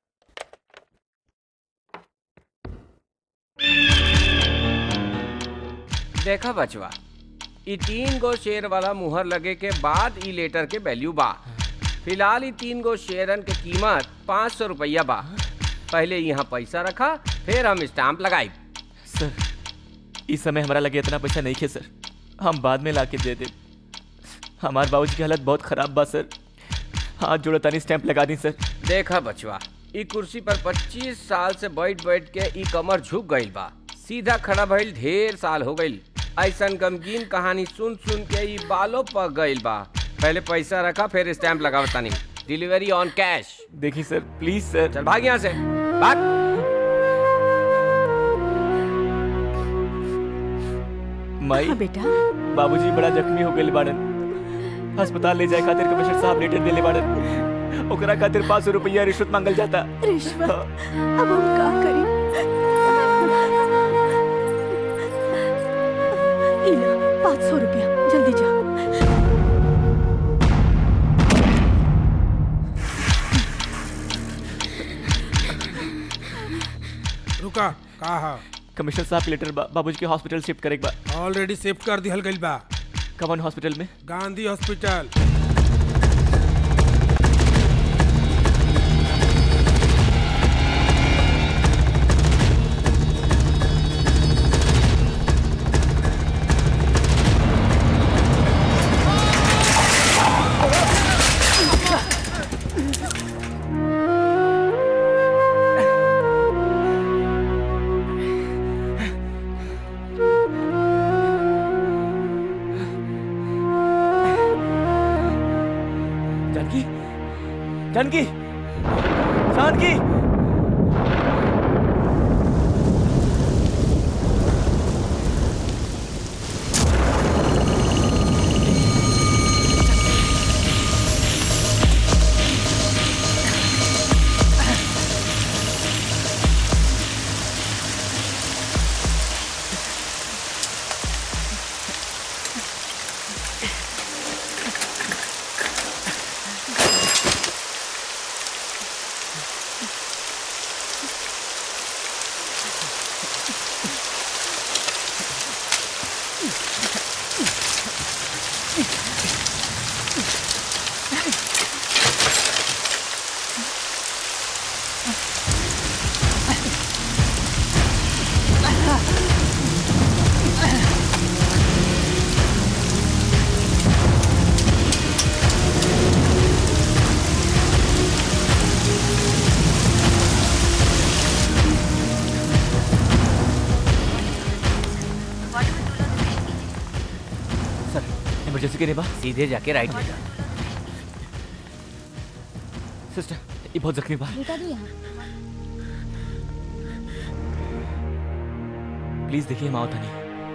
देखा बचवा ई तीन गो शेयर वाला मुहर लगे के बाद ई लेटर के वैल्यू बा फिलहाल ई तीन गो शेयरन के कीमत पाँच सौ रुपया बा पहले यहाँ पैसा रखा फिर हम स्टाम्प लगाई सर इस समय हमारा लगे इतना पैसा नहीं खे सर हम बाद में ला के दे दे हमारे बाबूजी की हालत बहुत खराब बा सर हाथ जोड़ो तानी स्टैंप लगा दी सर देखा बचवा ई कुर्सी पर 25 साल से बैठ बैठ के ई कमर झुक गईल बा सीधा खड़ा भइल ढेर साल हो गईल ऐसन गमगीन कहानी सुन सुन के ई बालों पक गईल बा पहले पैसा रखा फिर स्टैंप लगावतानी डिलीवरी ऑन कैश देखिए सर प्लीज सर चल भाग यहाँ से भाग माई हाँ बेटा बाबूजी बड़ा जख्मी हो गए बाड़न अस्पताल ले जाए खातिर कमिश्नर साहब लेटर देले बाड़न ओकरा खातिर पाँच सौ रुपया रिश्वत मांगल जाता रिश्वत अब हम का करी इला पाँच सौ रुपया जल्दी जा रुका कहा कमिश्नर साहब के लेटर बा, बाबूजी के हॉस्पिटल शिफ्ट करे के बा ऑलरेडी शिफ्ट कर दिहल गइल बा कवन हॉस्पिटल में Gandhi hospital Janaki Janaki Janaki sir emergency के नेबा सीधे जाके राइट ले जा सिस्टर ये बहुत जख्मी बा बेटा भी यहाँ प्लीज देखिए हम आओ तनी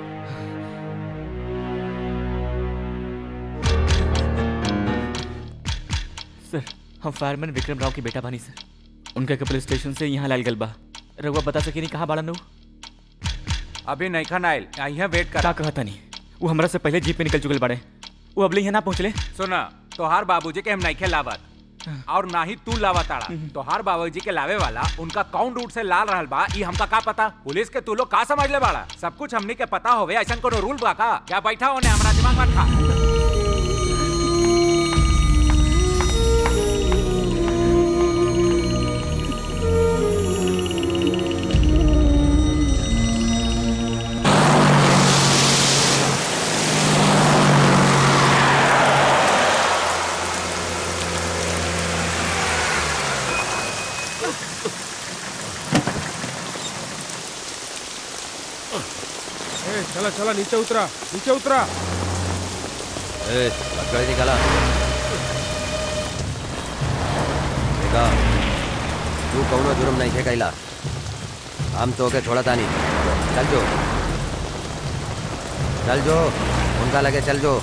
सर हम फायरमैन विक्रम राव के बेटा बानी सर उनका के पुलिस स्टेशन से यहाँ लाल गल बा रघुआ बता सके नहीं कहाँ बाड़न वो अभी नहीं खाना आयल यहाँ वेट कर का कहता नहीं वो हमरा से पहले जीप पे निकल चुकल बाड़े वो अबले यहाँ ना पहुँचले सुना तोहार बाबूजी के हम नहीं लावत और ना ही तू लावताड़ा तोहार बाबूजी के लावे वाला उनका कौन रूट से लाल रहल बा ई हमका का पता पुलिस के तू लोग का समझ ले बाड़ा सब कुछ हमनी के पता होवे ऐसा कोनो रूल बा का क्या बैठा होने हमरा दिमाग मत खा चला चला नीचे उतरा नीचे उतरा ए गाड़ी निकाला देखा तू कौनो जुर्म नहीं थे कैला हम तो के छोड़ा तानी चल जो चल जो उनका लगे चल जो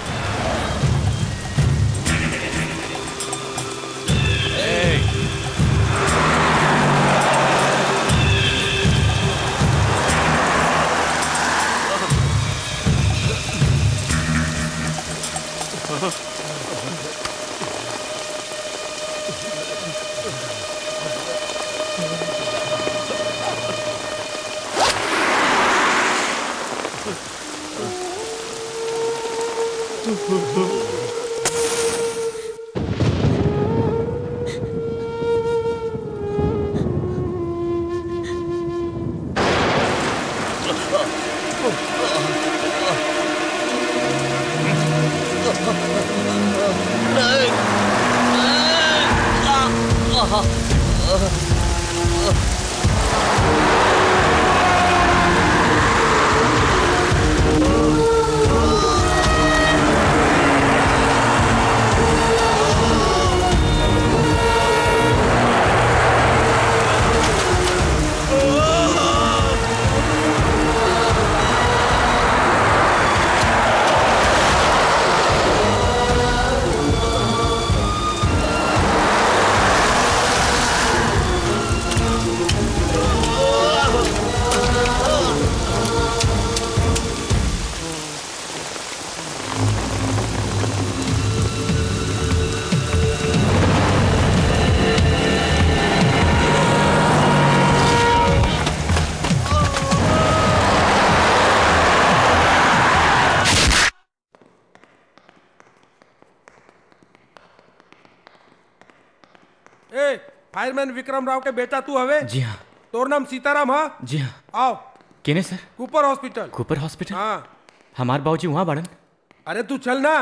ए फायरमैन विक्रम राव के बेटा तू हवे जी हाँ तोर नाम सीताराम हा जी हाँ आओ केने sir Cooper hospital Cooper hospital हाँ हमार बाबूजी वहाँ बाड़न अरे तू चल ना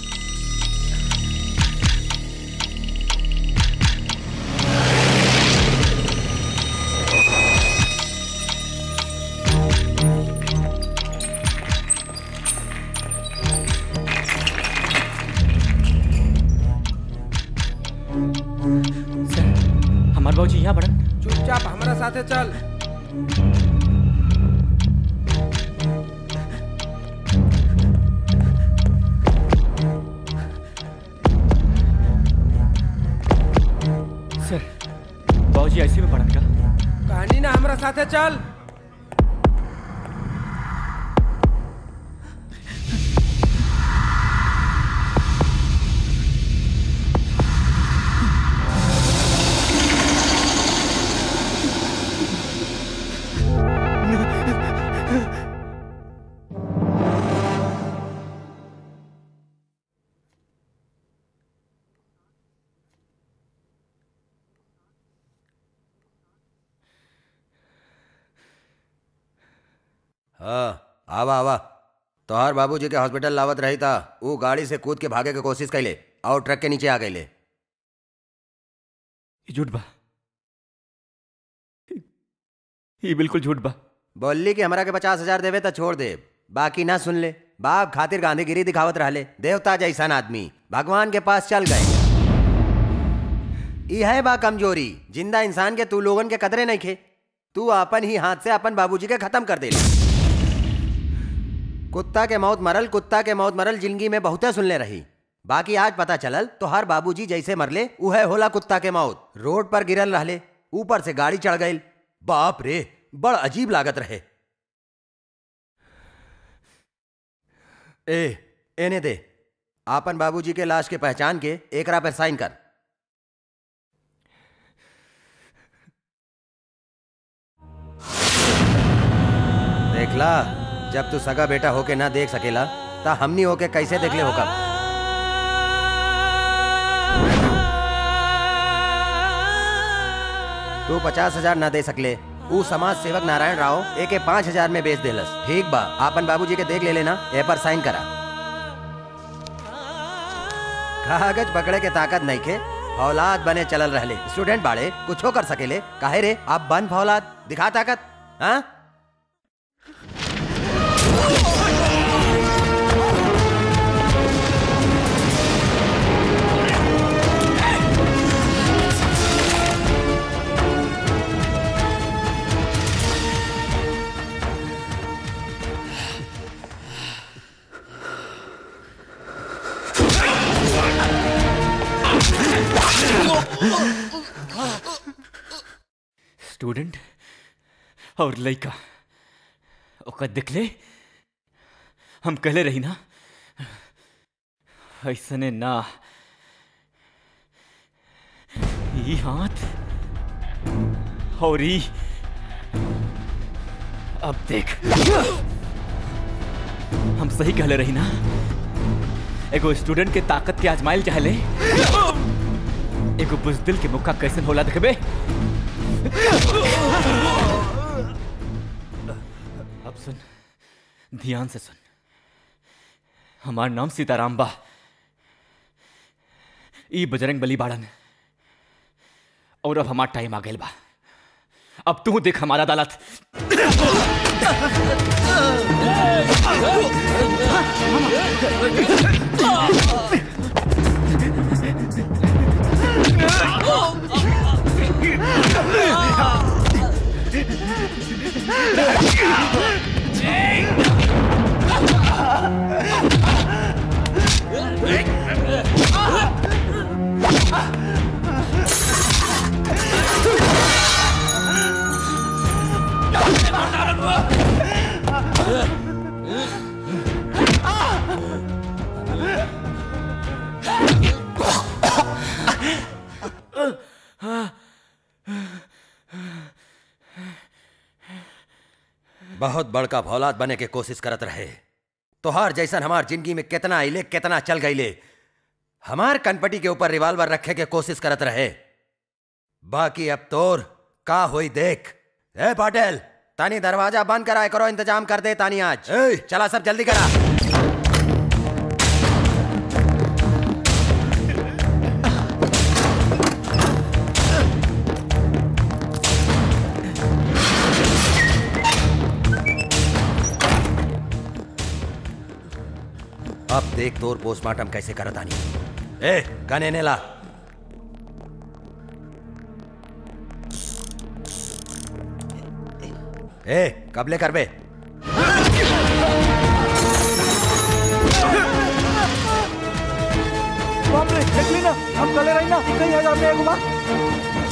सर हमार बाबूजी यहाँ बाड़न चुपचाप हमारा साथे चल सर बाबूजी ऐसे में बाड़न का कहानी ना हमारा साथे चल हाँ आवा आवा तोहार बाबूजी के हॉस्पिटल लावत रही था वो गाड़ी से कूद के भागे के कोशिश कैले और ट्रक के नीचे आ गईले ये झूठ बा ये बिल्कुल झूठ बा बोली कि हमरा के पचास हजार देवे तो छोड़ दे बाकी ना सुन ले बाप खातिर गांधीगिरी दिखावत रहले देवता जैसन आदमी भगवान के पास चल गए ई है बा कमजोरी जिंदा इंसान के तू लोगन के कदरे नहीं खे तू अपन ही हाथ से अपन बाबूजी के खत्म कर दे कुत्ता के मौत मरल कुत्ता के मौत मरल जिंदगी में बहुते सुनले रही बाकी आज पता चलल तो हर बाबूजी जैसे मरले उहे होला कुत्ता के मौत रोड पर गिरल रहले ऊपर से गाड़ी चढ़ गई बाप रे बड़ अजीब लागत रहे ए एने दे आपन बाबूजी के लाश के पहचान के एकरा पर साइन कर देखला जब तू सगा बेटा होके ना देख सकेला ता हमनी होके कैसे देख ले होगा तू पचास हजार ना दे सकले ऊ समाज सेवक नारायण राव एके पाँच हजार में बेच देलस ठीक बा आपन बाबूजी के देख ले लेना ए पर साइन करा कागज पकड़े के ताकत नहीं के फौलाद बने चलल रहले स्टूडेंट बाड़े कुछो कर सकेले काहे रे आप बन फौलाद दिखा ताकत हाँ स्टूडेंट और लड़का ओकर दिखले हम कहले रही ना ऐसने ना ई हाथ और ई अब देख हम सही कहले रही ना एगो स्टूडेंट के ताकत के आजमाइल चाहले एगो बुजदिल के मुक्का कैसन होला देखबे अब सुन ध्यान से सुन हमार नाम सीताराम बा ई बजरंग बली बाड़न और अब हमार टाइम आ गइल बा अब तू देख हमारा अदालत बहुत बड़का भौलाद बने के कोशिश करत रहे तोहार जैसन हमार जिंदगी में कितना आइले कितना चल गईले हमार कनपटी के ऊपर रिवाल्वर रखे के कोशिश करत रहे बाकी अब तोर का होई देख ए पाटिल तानी दरवाजा बंद कराए करो इंतजाम कर दे तानी आज ए, चला सब जल्दी करा अब देख तोर पोस्टमार्टम कैसे करत आनी ए गने ने ला ए कबले कर बे बाप रे देख ली ना हम कले रही ना कहीं हजार में एगो बा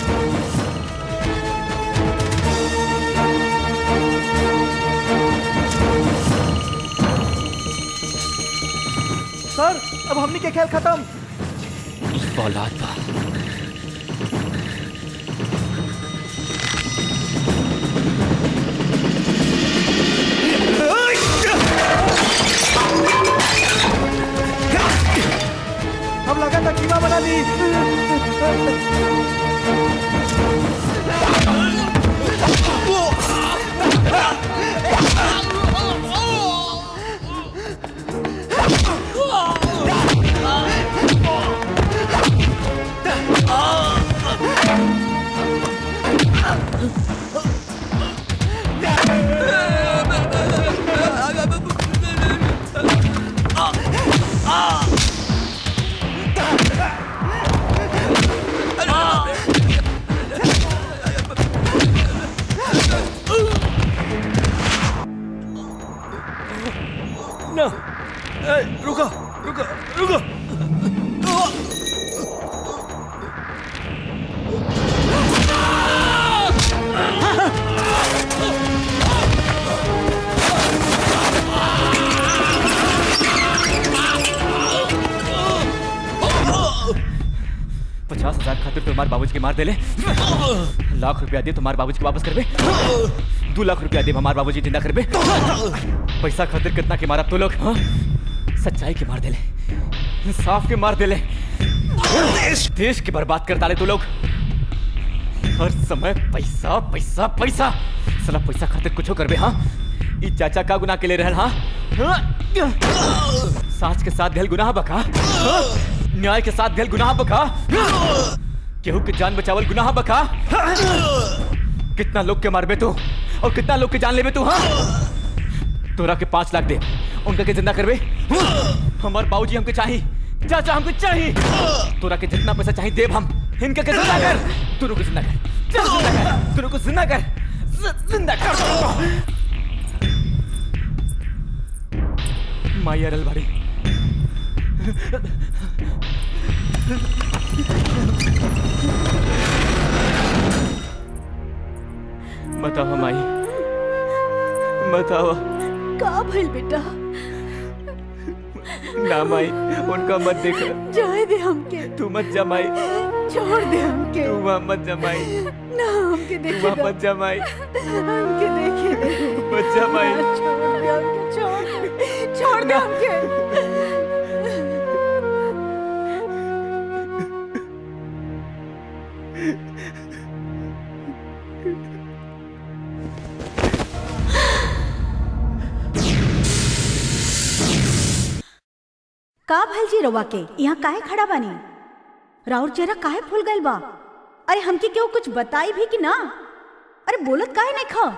सर अब हमनी के खेल खत्म औलाद बा हम लगा था कीमा बना ली ना ए, रुको रुको रुको पचास हजार खातिर तुम्हारे बाबूजी के मार देले लाख रुपया दे तुम्हारे बाबूजी के वापस करबे दो लाख रुपया दे हमारे बाबूजी जिंदा करबे पैसा खातिर कितना के मारा तो लोग हाँ? सच्चाई के मार देले इंसाफ के मार देले देश देश के बर्बाद कर डाले तू लोग हर समय पैसा पैसा पैसा साला पैसा खातिर कुछ करबे हाँ ई चाचा का गुनाह के ले रहल हाँ हाँ? साच के साथ भेल गुनाह बका हाँ? न्याय के साथ भेल गुनाह बका केहू के जान बचावल गुनाह बका कितना लोग के मारबे तू और कितना लोग के जान लेबे तू हाँ तोरा के पांच लाख दे उनका के जिंदा करबे हमार बाबूजी हमके चाहिए चाचा हमको चाहिए तोरा के जितना पैसा चाहिए देब हम इनका के जिंदा कर तू को जिंदा कर चल जिंदा कर तू को जिंदा कर जि- जिंदा कर माई अरल बाड़ी बताओ माई बताओ का भइल बेटा ना माई उनका मत देख जाए दे हमके तू मत जा माई छोड़ दे हमके तू वहाँ मत जा माई ना हमके तू देखे वहाँ दे। मत जा माई हमके देखे दे। मत जा माई छोड़ दे हमके छोड़ दे छोड़ दे हमके का भइल जी रवा के यहाँ काहे खड़ा बानी राउर चेहरा काहे फूल गइल बा अरे हमके केहू कुछ बताई भी कि ना अरे बोलत काहे नहीं खा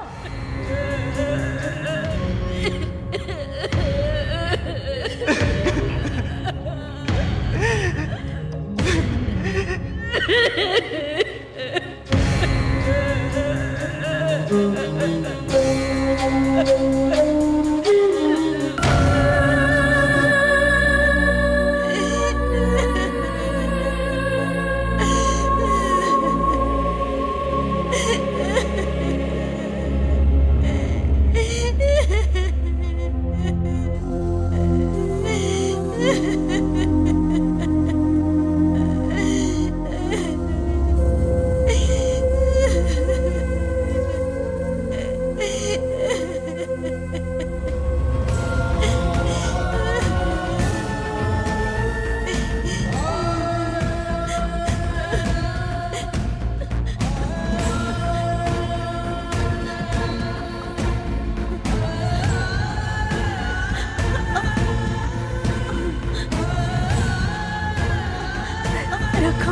रखो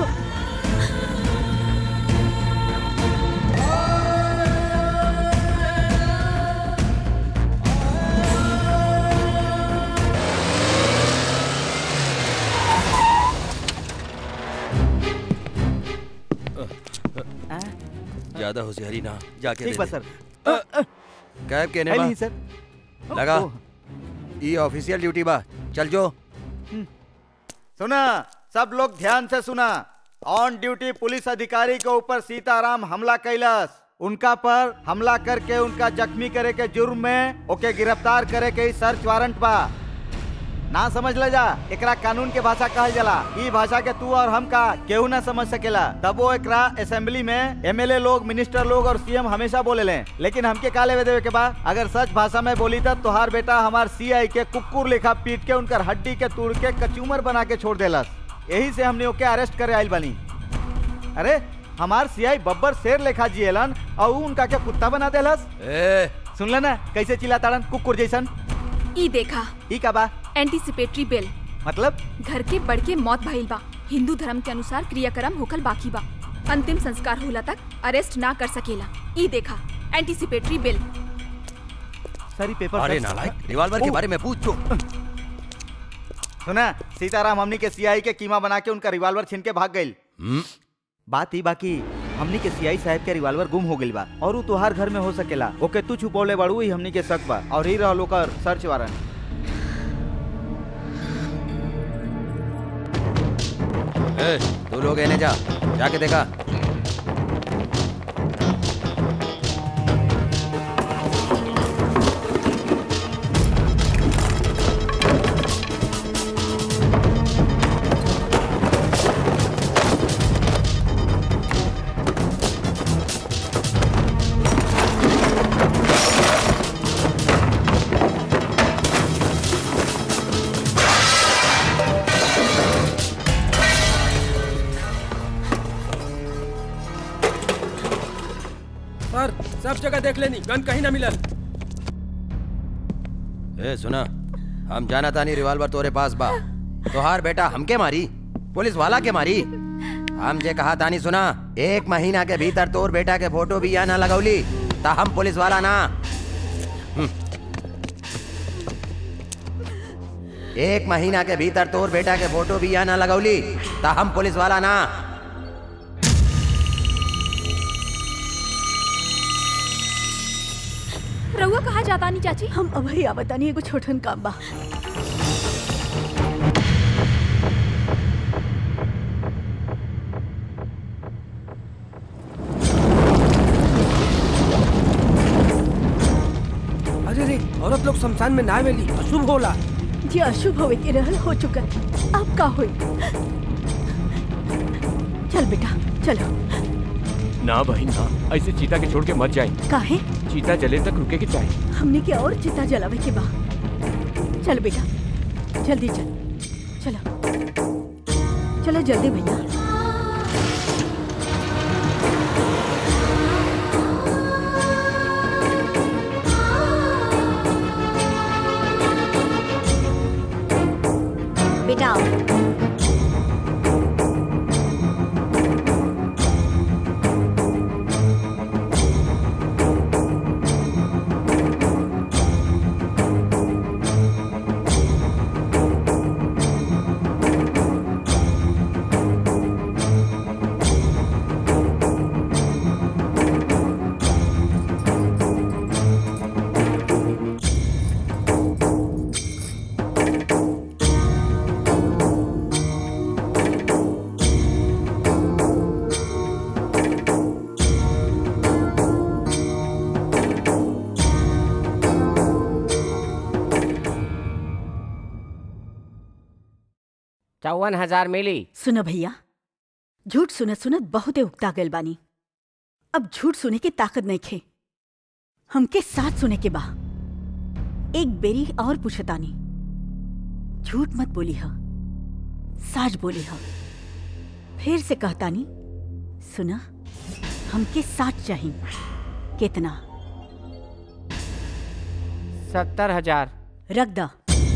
ज्यादा होशियारी ना जाके ठीक दे बा दे। सर कैब केने है बा नहीं सर लगा ओह। ई ऑफिशियल ड्यूटी बा चल जो सुना सब लोग ध्यान से सुना ऑन ड्यूटी पुलिस अधिकारी के ऊपर सीताराम हमला कैलस उनका पर हमला करके उनका जख्मी करे के जुर्म में ओके गिरफ्तार करे के ही सर्च वारंट बा ना समझ ले जा एकरा कानून के भाषा कहल जाला ई भाषा के तू और हम का केहू ना समझ सकेला तब वो एकरा असेंबली में एमएलए लोग मिनिस्टर लोग और सीएम हमेशा बोले ले लेकिन हमके का लेवे देवे के बा अगर सच भाषा में बोली तब तोहार बेटा हमार सीआई के कुकुर लेखा पीट के उनकर हड्डी के तोड़ के कचूमर बना के छोड़ देलस यही से हमने ओके अरेस्ट करे आइल बनी अरे हमार सीआई बब्बर शेर लेखा जियलन और ऊ उनका के कुत्ता बना देलस ए सुन ना कैसे चिल्लाताड़न कुकुर जैसन ई देखा ई का बा एंटीसिपेटरी बिल मतलब घर के बढ़ के मौत भइल बा हिंदू धर्म के अनुसार क्रियाक्रम होकल बाकी बा अंतिम संस्कार होला तक अरेस्ट ना कर सकेला ई देखा एंटीसिपेटरी बिल सारी पेपर अरे सर- नालायक रिवॉल्वर के ओ, बारे में पूछ जो सुना सीताराम हमनी के सीआई के कीमा बना के उनका रिवॉल्वर छीन के भाग गई हम्म, बात ही बाकी हमनी के सीआई साहब के रिवॉल्वर गुम हो गइल बा और ऊ तोहार घर में हो सकेला ओके तू छुपौले बाड़ू ही हमनी के शक बा और ही रहलो कर सर्च वारंट ए, तू लोग एने जा जाके देखा सर सब जगह देख लेनी गन कहीं ना मिलल ए सुना हम जाना तानी रिवॉल्वर तोरे पास बा तोहार बेटा हमके मारी पुलिस वाला के मारी हम जे कहा तानी सुना एक महीना के भीतर तोर बेटा के फोटो भी यहाँ ना लगौली ता हम पुलिस वाला ना हम्म। एक महीना के भीतर तोर बेटा के फोटो भी यहाँ ना लगौली ता हम पुलिस वाला ना रउआ कहा जाता नहीं चाची हम अभई आवतानी एगो छोटन काम बा लोग शमशान में ना आवेली अशुभ होला जे अशुभ होवे के रहल हो चुका अब का होई चल बेटा चलो ना बहन ना ऐसे चीता के छोड़ के मत जाए काहे चीता जले तक रुके के चाहिए हमने के और चिता जलावे के बा चल बेटा जल्दी चल चलो चलो जल्दी भैया बेटा आओ चौवन हजार मिली सुनो भैया झूठ सुनत सुनत बहुते उगता गल बानी अब झूठ सुने के ताकत नहीं खे हमके साथ सुने के बा एक बेरी और पूछतानी झूठ मत बोली ह साच बोली ह फिर से कहतानी सुना हमके साच चाहिए कितना सत्तर हजार रख दा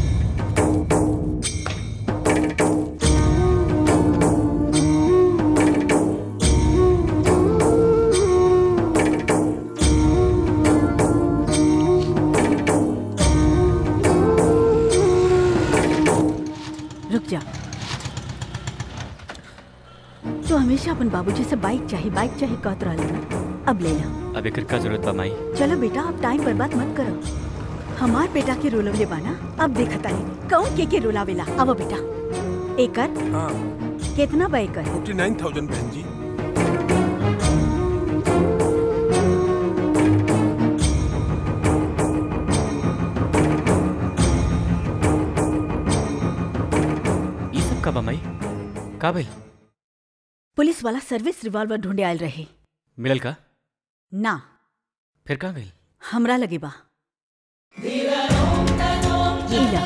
रुक जा तो हमेशा अपन बाबूजी से बाइक चाहिए बाइक चाहिए कहत रहले ना अब ले ला अब एकर का जरूरत बा माई चलो बेटा अब टाइम बर्बाद मत करो हमार बेटा के रोलवले बाना अब देखता है कौन के के रोलावेला अब बेटा एकर हाँ कितना बा एकर फोर्टी नाइन थाउजेंड बहन जी ये सब का बा माई का भइल पुलिस वाला सर्विस रिवॉल्वर ढूंढे आयल रहे मिलल का ना फिर कहाँ गइल हमरा लगे बा ई ला।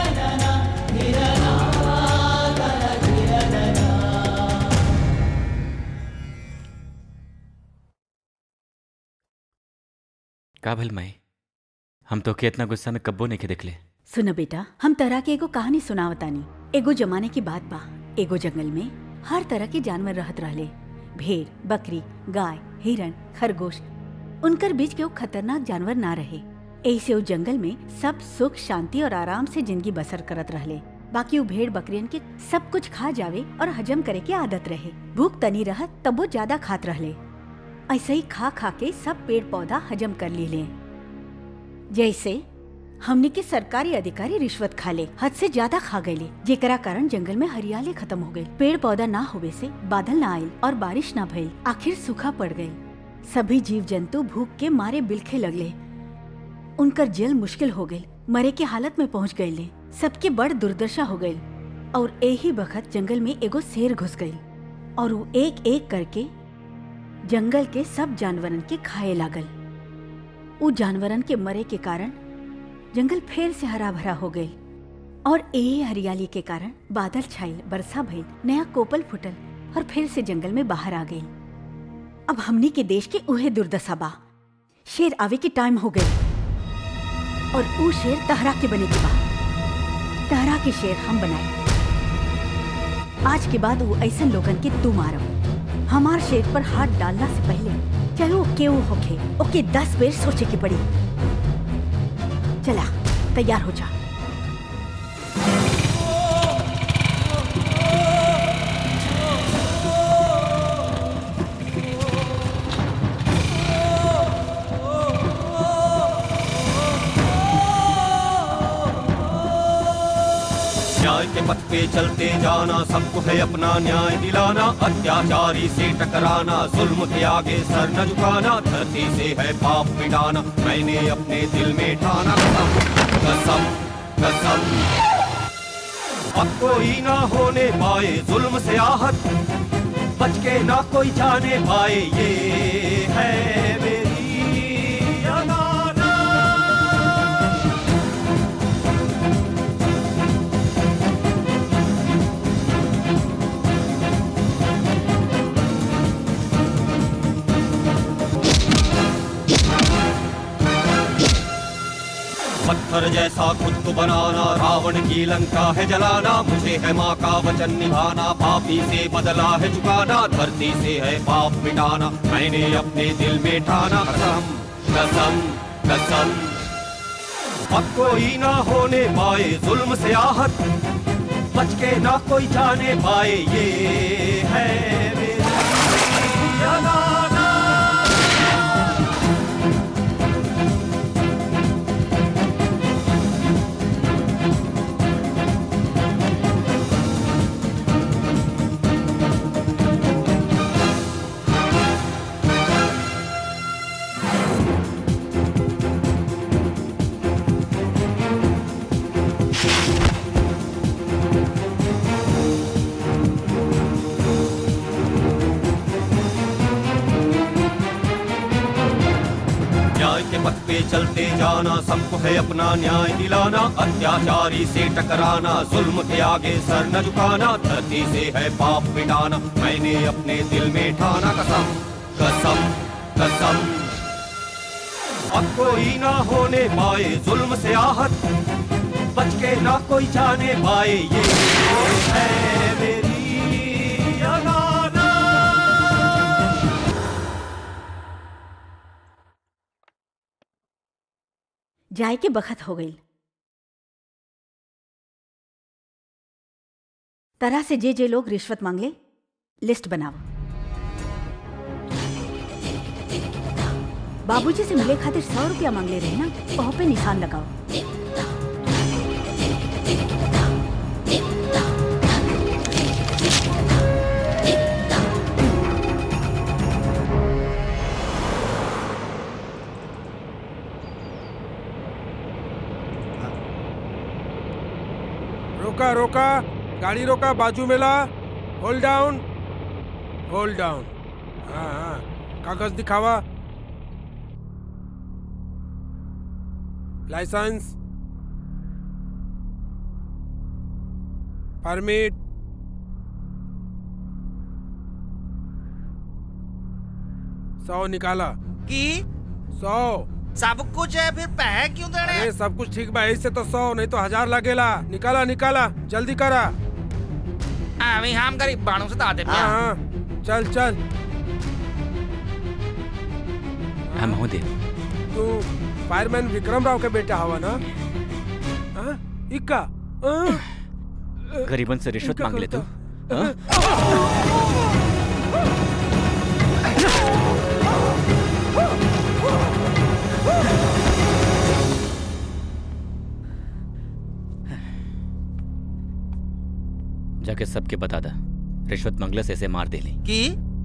का भइल माई हम तो के इतना गुस्सा में कब्बो नहीं के देखले सुनो बेटा हम तरह के एगो कहानी सुनावतानी एगो जमाने की बात बा एगो जंगल में हर तरह के जानवर रहत रहले भेड़ बकरी गाय हिरण खरगोश उनकर बीच के वो खतरनाक जानवर ना रहे ऐसे वो जंगल में सब सुख शांति और आराम से जिंदगी बसर करत रहले बाकी वो भेड़ बकरियन के सब कुछ खा जावे और हजम करे के आदत रहे भूख तनी रहत तब वो ज्यादा खात रहले ऐसे ही खा खा के सब पेड़ पौधा हजम कर ली जैसे हमने के सरकारी अधिकारी रिश्वत खा ले हद से ज्यादा खा गए जेकरा कारण जंगल में हरियाली खत्म हो गई पेड़ पौधा ना होवे से बादल ना आयल और बारिश ना भइल आखिर सूखा पड़ गई सभी जीव जंतु भूख के मारे बिलखे लगले उनकर जल मुश्किल हो गई मरे के हालत में पहुंच गए सबके बड़ दुर्दशा हो गई और यही बखत जंगल में एगो शेर घुस गई और वो एक एक करके जंगल के सब जानवरन के खाए लागल उ जानवरन के मरे के कारण जंगल फिर से हरा भरा हो गई और यही हरियाली के कारण बादल छाइल बरसा भइल नया कोपल फुटल और फिर से जंगल में बाहर आ गई अब हमनी के देश के उहे दुर्दशा बा शेर आवे के टाइम हो गई और ऊ शेर तहरा के बने के बा तहरा के शेर हम बनाए आज के बाद वो ऐसे लोगन के तू मारो हमार शेर पर हाथ डालना से पहले चाहे वो केहू होखे ओके दस बेर सोचे के पड़ी चला तैयार हो जा न्याय के पथ पे चलते जाना सबको है अपना न्याय दिलाना अत्याचारी से टकराना जुल्म के आगे सर न झुकाना धरती से है पाप मिटाना मैंने अपने दिल में ठाना कसम कसम कसम अब कोई ना होने पाए जुल्म से आहत बच के ना कोई जाने पाए ये है मेरी अमानत पत्थर जैसा खुद को बनाना रावण की लंका है जलाना मुझे है माँ का वचन निभाना पापी से बदला है चुकाना धरती से है पाप मिटाना मैंने अपने दिल में ठाना कसम कसम कसम अब कोई ना होने पाए जुल्म से आहत बच के ना कोई जाने पाए ये है मेरी अमानत न्याय के पथ पे चलते जाना सबको है अपना न्याय दिलाना अत्याचारी से टकराना जुल्म के आगे सर न झुकाना धरती से है पाप मिटाना मैंने अपने दिल में ठाना कसम कसम कसम अब कोई ना होने पाए जुल्म से आहत बच के ना कोई जाने पाए ये है मेरी अमानत जाए के बखत हो गई तरह से जे जे लोग रिश्वत मांगले लिस्ट बनाओ बाबूजी से मिले खातिर सौ रुपया मांगले रहे ना वहाँ पे निशान लगाओ रोका रोका गाड़ी रोका बाजू में ला होल्ड डाउन होल्ड डाउन हाँ हाँ कागज दिखावा लाइसेंस परमिट सौ निकाला की सौ सब कुछ है फिर पैसे क्यों देने अरे सब कुछ ठीक बा इससे तो सौ नहीं तो हजार लगेला निकाला निकाला जल्दी करा अभी हम गरीब बाणों से दादे हाँ हाँ चल चल हाँ महोदय तू फायरमैन विक्रम राव के बेटा हवा ना हाँ? इक्का हाँ? गरीबन से रिश्वत इनका मांग ले तू करता। हाँ? जाके सबके बता दा रिश्वत मंगले से ऐसे मार दे ली की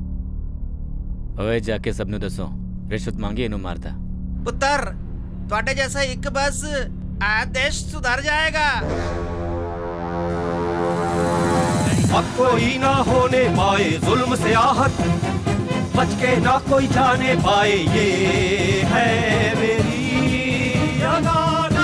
ओए जाके सबनु दसो रिश्वत मांगी इनु मारता पुत्र ਤੁਹਾਡੇ जैसा एक बस आज देश सुधर जाएगा अब कोई ना होने पाए जुल्म से आहत बच के ना कोई जाने पाए ये है मेरी अमानत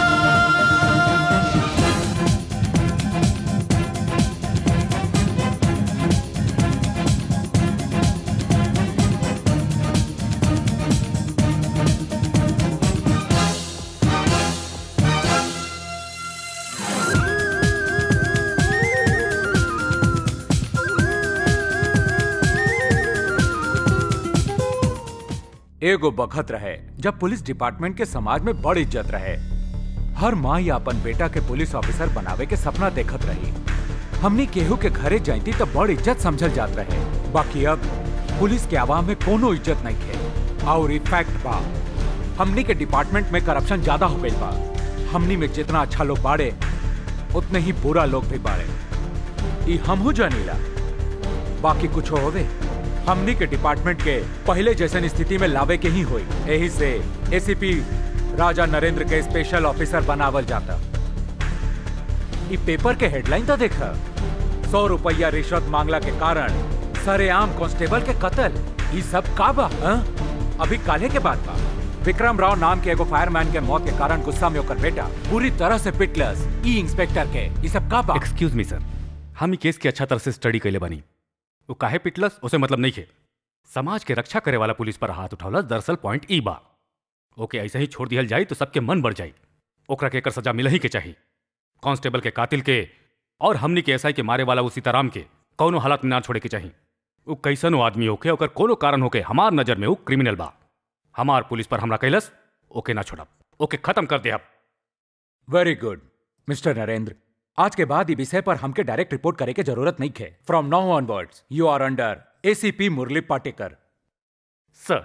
एगो बखत रहे जब पुलिस डिपार्टमेंट के समाज में बड़ इज्जत रहे हर माँ या अपन बेटा के पुलिस ऑफिसर बनावे के सपना देखत रही हमनी केहू के घरे जाती तो बड़ इज्जत समझल जात रहे बाकी अब पुलिस के आवाम में कोनो इज्जत नहीं थे और फैक्ट बा हमनी के डिपार्टमेंट में करप्शन ज्यादा हो गई बा हमनी में जितना अच्छा लोग बाड़े उतने ही बुरा लोग भी बाड़े ई हमहू जानीला बाकी कुछ होवे हमनी के डिपार्टमेंट के पहले जैसन स्थिति में लावे के ही हुई यही से एसीपी राजा नरेंद्र के स्पेशल ऑफिसर बनावल जाता ई पेपर के हेडलाइन तो देखा सौ रुपया रिश्वत मांगला के कारण सरेआम कांस्टेबल के कत्ल ई सब का बा हाँ? अभी काले के बाद बा विक्रम राव नाम के एगो फायरमैन के मौत के कारण गुस्सा में ओकर बेटा पूरी तरह से पिटलस ई इंस्पेक्टर के ई सब का बा एक्सक्यूज मी सर हम ई केस के अच्छा तरह से स्टडी कैले बानी वो काहे पिटलस उसे मतलब नहीं है समाज के रक्षा करे वाला पुलिस पर हाथ उठौलस दरअसल पॉइंट ई बा ओके ऐसे ही छोड़ दिहल जाई तो सबके मन बढ़ जाई ओकरा के एकर सजा मिल ही के चाहिए कांस्टेबल के कातिल के और हमनी के एसआई के मारे वाला वो सीताराम के कौनो हालत में ना छोड़े के चाहिए वो कैसन वो आदमी होके ओकर कोनो कारण होके हमार नजर में वो क्रिमिनल बा हमार पुलिस पर हमला कैलस ओके ना छोड़ब ओके खत्म कर दे अब वेरी गुड मिस्टर नरेंद्र आज के बाद ई विषय पर हमके डायरेक्ट रिपोर्ट करे के जरूरत नहीं है from now onwards you are under ACP Murali Patekar sir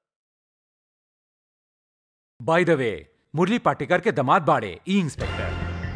by the way Murali Patekar के दमाद बाड़े ई इंस्पेक्टर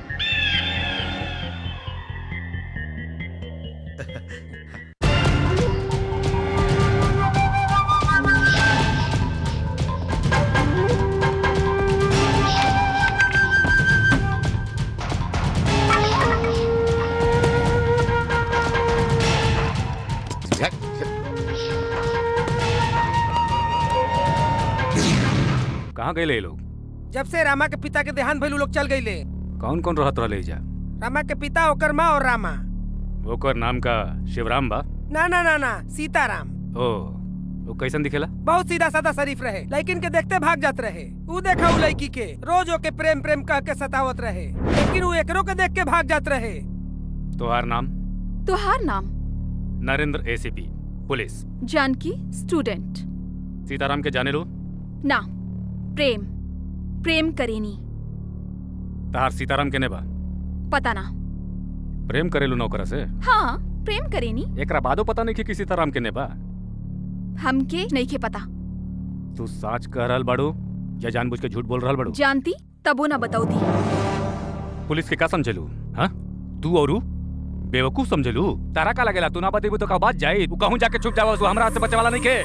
कहाँ गए ये लोग जब से रामा के पिता के देहांत भइल उ लोग चल गईले कौन कौन रहत रहे जा रामा के पिता ओकर माँ और रामा ओकर नाम का शिवराम बा ना ना ना ना सीताराम ओ वो कैसन दिखेला बहुत सीधा साधा शरीफ रहे लेकिन के देखते भाग जात रहे ऊ देखा उ लड़की के रोज ओके प्रेम प्रेम कह के सतावत रहे लेकिन ऊ एकरो के देख के भाग जात रहे तोहार नाम तोहार नाम Narendra ACP police Janaki student Sitaram के जाने लो ना प्रेम प्रेम करेनी तहार सीताराम केने बा पता ना प्रेम करेलू नौकरा से हाँ प्रेम करेनी एकरा बादो पता नहीं कि किसी सीताराम केने बा हमके नहीं के पता तू साच कह रहल बाड़ू या जानबूझ के झूठ बोल रहल बाड़ू जानती तबो ना बताऊ दी पुलिस के का समझलू हाँ तू और ऊ? बेवकूफ समझलू तारा का लगेला तू ना बतेबू तो का बात जाई तू कहूं जाके छुप जावा हमरा हाथ से बचे वाला नहीं के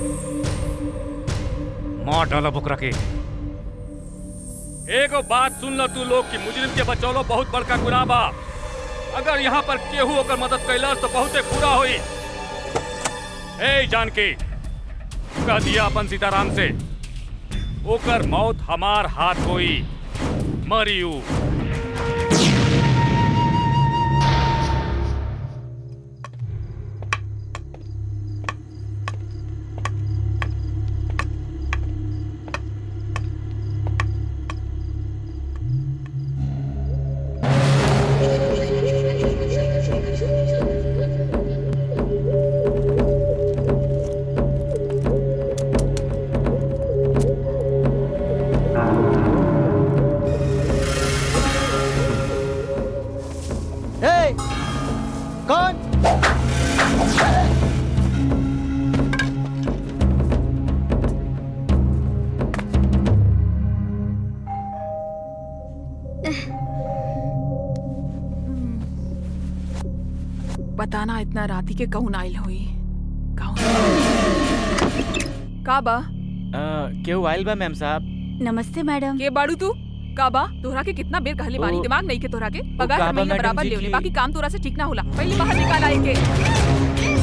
मार डाला बुकरा के एगो बात सुन लो तू लोग कि मुजरिम के बचौलो बहुत बड़का गुनाह बा अगर यहाँ पर केहू ओकर मदद कैलस तो बहुते बुरा होई ए जानकी कह दिया अपन सीताराम से ओकर मौत हमार हाथ होई मरियू हे कौन बताना इतना राती के कौन आइल हुई कौन का बा केहू आइल बा मैम साहब नमस्ते मैडम के बाड़ू तू का बा तोहरा के कितना बेर कहले बानी ओ- दिमाग नहीं के तोहरा के पगार का हर बा महीना मैडम बराबर जी लेवले की- बाकी काम तोरा से ठीक ना होला पहले बाहर निकाल आए के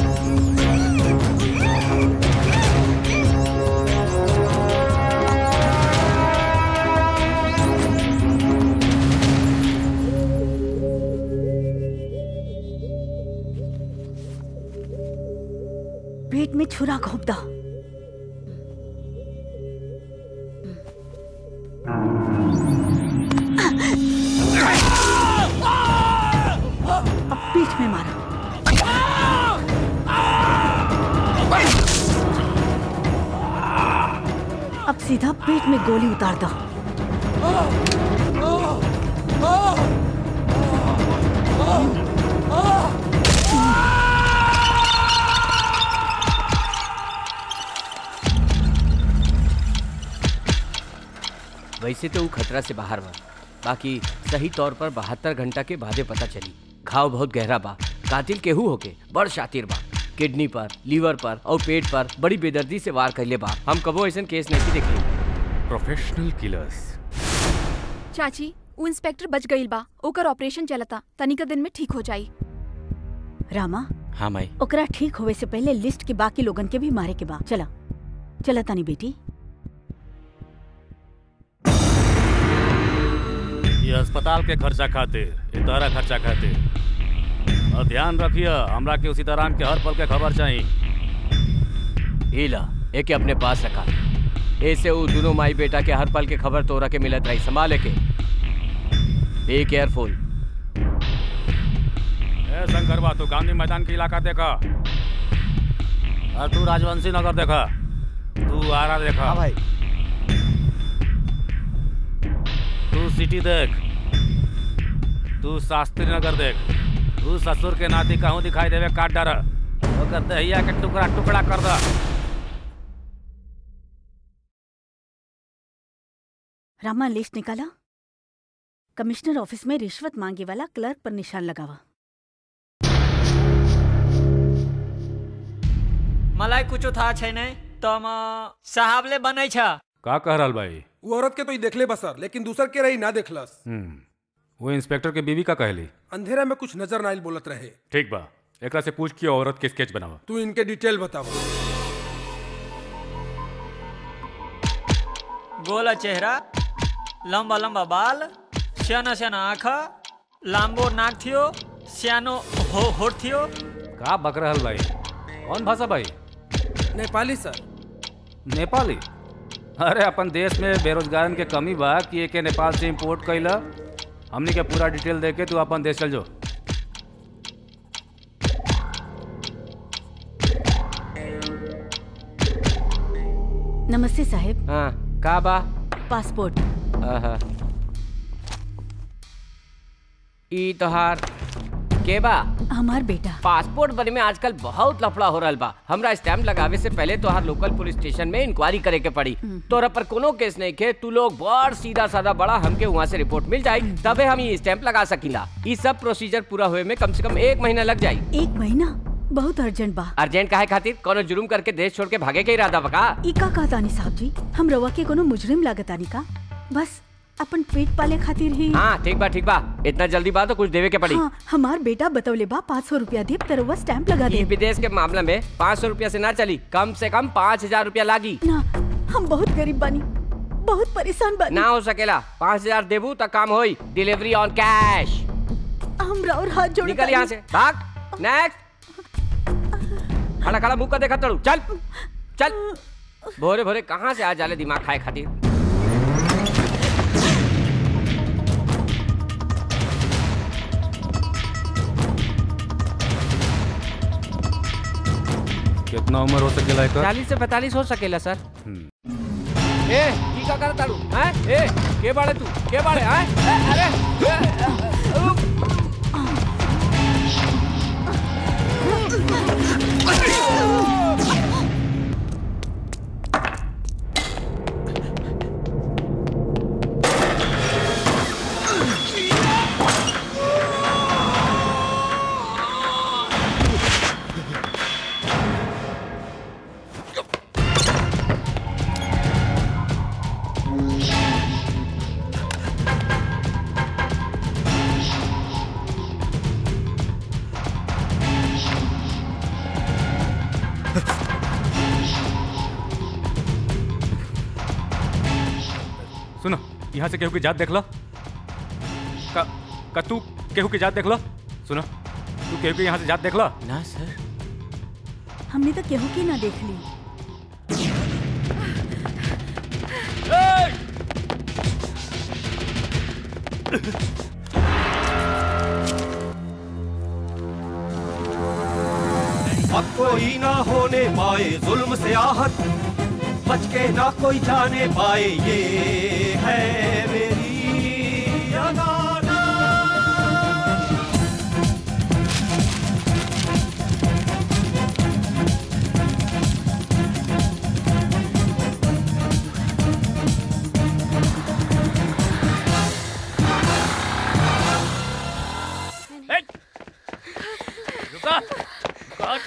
पेट में छुरा घोप दो अब पीठ में मारो अब सीधा पेट में गोली उतार दो वैसे तो वो खतरा से बाहर बा बाकी सही तौर पर बहत्तर घंटा के बादे पता चली घाव बहुत गहरा बा कातिल केहू होके बड़ शातिर बा किडनी पर लीवर पर और पेट पर बड़ी बेदर्दी से वार कैले बा हम कबो ऐसा केस नहीं देखले प्रोफेशनल किलर्स चाची उ इंस्पेक्टर बच गईल बा ओकर ऑपरेशन चलता तनिका दिन में ठीक हो जाई रामा हाँ माई ओकरा ठीक होवे से पहले लिस्ट के बाकी लोगन के भी मारे के बा चला चला तानी बेटी ये अस्पताल के खर्चा खातिर ये तोहरा खर्चा खातिर और ध्यान रखिए हमरा के उसी तरह के हर पल के खबर चाहिए हीला एके अपने पास रखा ऐसे वो दोनों माई बेटा के हर पल के खबर तोरा के मिलत रही संभाले के बी केयरफुल ए शंकरवा तू गांधी मैदान के इलाका देखा और तू राजवंशी नगर देखा तू आरा देखा हाँ भाई तू सिटी देख तू शास्त्री नगर देख तू ससुर के नाती कहूँ दिखाई देवे काट डर ओकर दहिया के टुकड़ा टुकड़ा कर दा रामा लिस्ट निकाला कमिश्नर ऑफिस में रिश्वत मांगे वाला क्लर्क पर निशान लगावा मलाई कुछो थाहा छैन तम साहबले बनै छ का कह रहल भाई वो औरत के तो ही देखले बसर लेकिन दूसर के रही ना देखलस हम्म वो इंस्पेक्टर के बीवी का कहली अंधेरा में कुछ नजर ना आइल बोलत रहे ठीक बा एकरा से पूछ के औरत के स्केच बनावा तू इनके डिटेल बतावा गोला चेहरा लम्बा लम्बा बाल साना साना आँखा लाम्बो नाक थियो सानो हो होठ थियो का बक रहल भाई कौन भाषा भाई नेपाली सर नेपाली अरे अपन देश में बेरोजगारन के कमी बा कि एके नेपाल से इंपोर्ट कैला हमनी के पूरा डिटेल दे के तू अपन देश चल जो नमस्ते साहेब हाँ का बा पासपोर्ट आहा। ई तोहार के बा हमार बेटा पासपोर्ट बने में आजकल बहुत लफड़ा हो रहल बा हमरा स्टैम्प लगावे से पहले तोहार लोकल पुलिस स्टेशन में इंक्वायरी करे के पड़ी तोरा पर कोनो केस नहीं के तू लोग बड़ सीधा साधा बड़ा हमके वहाँ से रिपोर्ट मिल जाए तबे हम ये स्टैम्प लगा सकीला ई सब प्रोसीजर पूरा हुए में कम से कम एक महीना लग जाई एक महीना बहुत अर्जेंट बा अर्जेंट काहे खातिर कोनो जुर्म करके देश छोड़ के भागे के इरादा बका ई का कहतानी साहब जी हम रवा के कोनो मुजरिम लागतानी का बस अपन पेट पाले खातिर ही हाँ ठीक बा ठीक बा इतना जल्दी बा तो कुछ देवे के पड़ी हाँ, हमार बेटा बतौले बा पाँच सौ रूपया देव तरवा स्टैम्प लगा ई दे विदेश के मामला में पाँच सौ रूपया से ना चली कम से कम पाँच हजार रूपया लागी ना हम बहुत गरीब बानी बहुत परेशान बानी ना हो सकेला पाँच हजार देबू तो काम होई डिलीवरी ऑन कैश हम और हाथ जोड़ निकल यहाँ से भाग नेक्स्ट खड़ा खड़ा मुंह का देखा तड़ू चल चल भोरे भोरे कहाँ से आ जाले दिमाग खाए खातिर कितना उम्र हो सकेला एकर चालीस से पैतालीस हो सकेला सर हम्म। ए की का कर ताड़ू हैं ए के बाड़े तू के बाड़े हैं ए, अरे ए, ए, उप। सुनो यहाँ से केहू की जात देख लो का, का तू केहू की जात देख लो सुनो तू केहू की यहाँ से जात देख लो ना सर हमने तो केहू की ना देख ली अब कोई ना होने पाए जुल्म से आहत बच के ना कोई जाने पाए ये है मेरी अदालत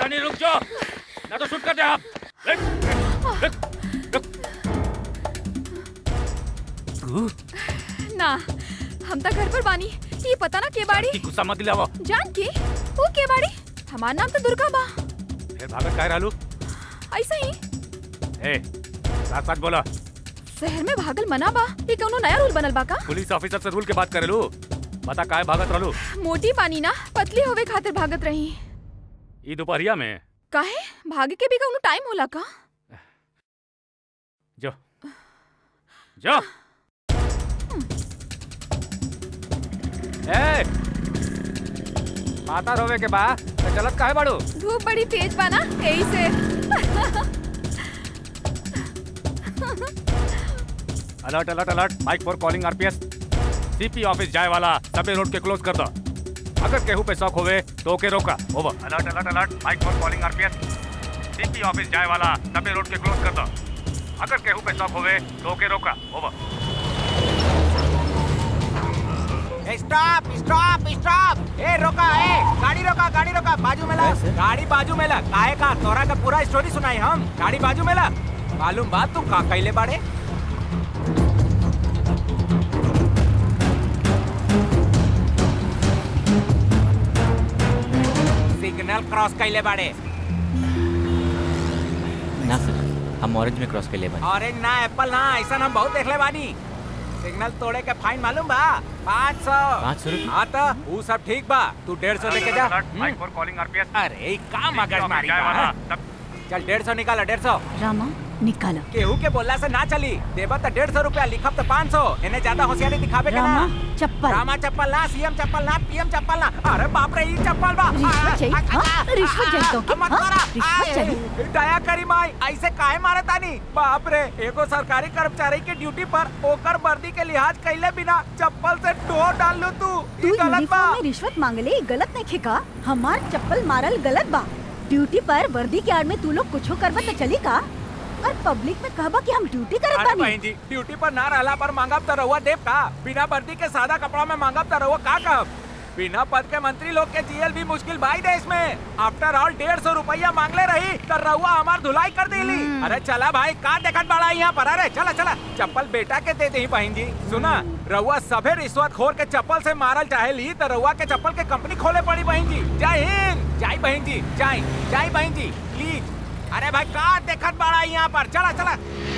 रानी रुक जाओ ना तो शूट कर दे आप रुक, रुक, रुक। तू ना हम तो घर पर बानी ये पता ना के बाड़ी की गुस्सा मत दिलावा जान के वो के बाड़ी हमार नाम तो दुर्गा बा फिर भागत काहे रहलू ऐसा ही ए साथ साथ बोला शहर में भागल मना बा ये कौनो नया रूल बनल बा का पुलिस ऑफिसर से रूल के बात करेलू बता काहे भागत रहलू मोटी पानी ना पतली होवे खातिर भागत रही ई दोपहरिया में काहे भागे के भी कौनो टाइम होला का जो जो ए माता रोवे के बा तो चलत काहे बाड़ू धूप बड़ी तेज बा ना यही से alert alert alert mike for calling RPS CP office जाए वाला सभी रोड के क्लोज कर दो अगर केहू पे शौक होवे तो ओके रोका over alert alert alert mike for calling RPS CP office जाए वाला सभी रोड के क्लोज कर दो अगर केहू पे शौक होवे तो ओके रोका ओवर स्टॉप स्टॉप स्टॉप ए रोका ए गाड़ी रोका गाड़ी रोका बाजू में ला गाड़ी बाजू में ला काहे का तोरा का पूरा स्टोरी सुनाई हम गाड़ी बाजू में ला मालूम बात तू का कैले बाड़े सिग्नल क्रॉस कैले बाड़े ना सर हम ऑरेंज में क्रॉस कर ले बानी ऑरेंज ना एप्पल ना ऐसा हम बहुत देखले बानी सिग्नल तोड़े के फाइन मालूम बा पाँच सौ पाँच सौ रुपये? हाँ तो वो सब ठीक बा तू डेढ़ सौ लेके जा माइक फॉर कॉलिंग आरपीएस अरे का मगज मारी बा चल डेढ़ सौ निकाला डेढ़ सौ रामा निकाला केहू के बोलला से ना चली देबा तो डेढ़ सौ रूपया लिखब तो पाँच सौ इन्हें ज्यादा होशियारी दिखावे के ना रामा चप्पल रामा चप्पल ना सीएम चप्पल ना पीएम चप्पल ना अरे बाप रे ये चप्पल बा रिश्वत चाहिए? आ, आ, हाँ? आ, रिश्वत आ, चाहिए तो क्या? मत हाँ? मारा रिश्वत आ, चाहिए? दया करी माई ऐसे काहे मारे तानी बाप रे एगो सरकारी कर्मचारी के ड्यूटी पर ओकर वर्दी के लिहाज कैले बिना चप्पल से डोर डाल लो तू तू ई गलत बा यूनिफॉर्म में रिश्वत मांगले ई गलत नहीं खेका हमार चप्पल मारल गलत बा ड्यूटी पर वर्दी के आड़ में तू लोग कुछो करबा तो चली का और पब्लिक में कहबा कि हम ड्यूटी करत अरे बानी बहन जी ड्यूटी पर ना रहला पर मांगब त रहुआ देव का बिना वर्दी के सादा कपड़ा में मांगब त रहुआ का कहब बिना पद के मंत्री लोग के जीएल भी मुश्किल भाई देश में आफ्टर ऑल डेढ़ सौ रुपया मांगले रही त रहुआ हमार धुलाई कर देली अरे चला भाई का देखत बड़ा यहाँ पर अरे चला चला चप्पल बेटा के दे दे बहन जी सुना रहुआ सभे रिश्वत खोर के चप्पल से मारल चाहे ली त रहुआ के चप्पल के कंपनी खोले पड़ी बहन जी जय हिंद जय बहन जी जय जय बहन जी प्लीज अरे भाई का देखत बड़ा यहाँ पर चला चला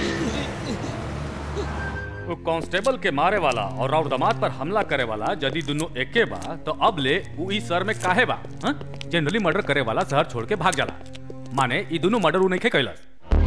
वो कांस्टेबल के मारे वाला और राउर दामाद पर हमला करे वाला यदि दोनों एके बा तो अब ले उ ई सर में काहे बा जनरली मर्डर करे वाला शहर छोड़ के भाग जाला माने ई दोनों मर्डर उ नहीं कैलस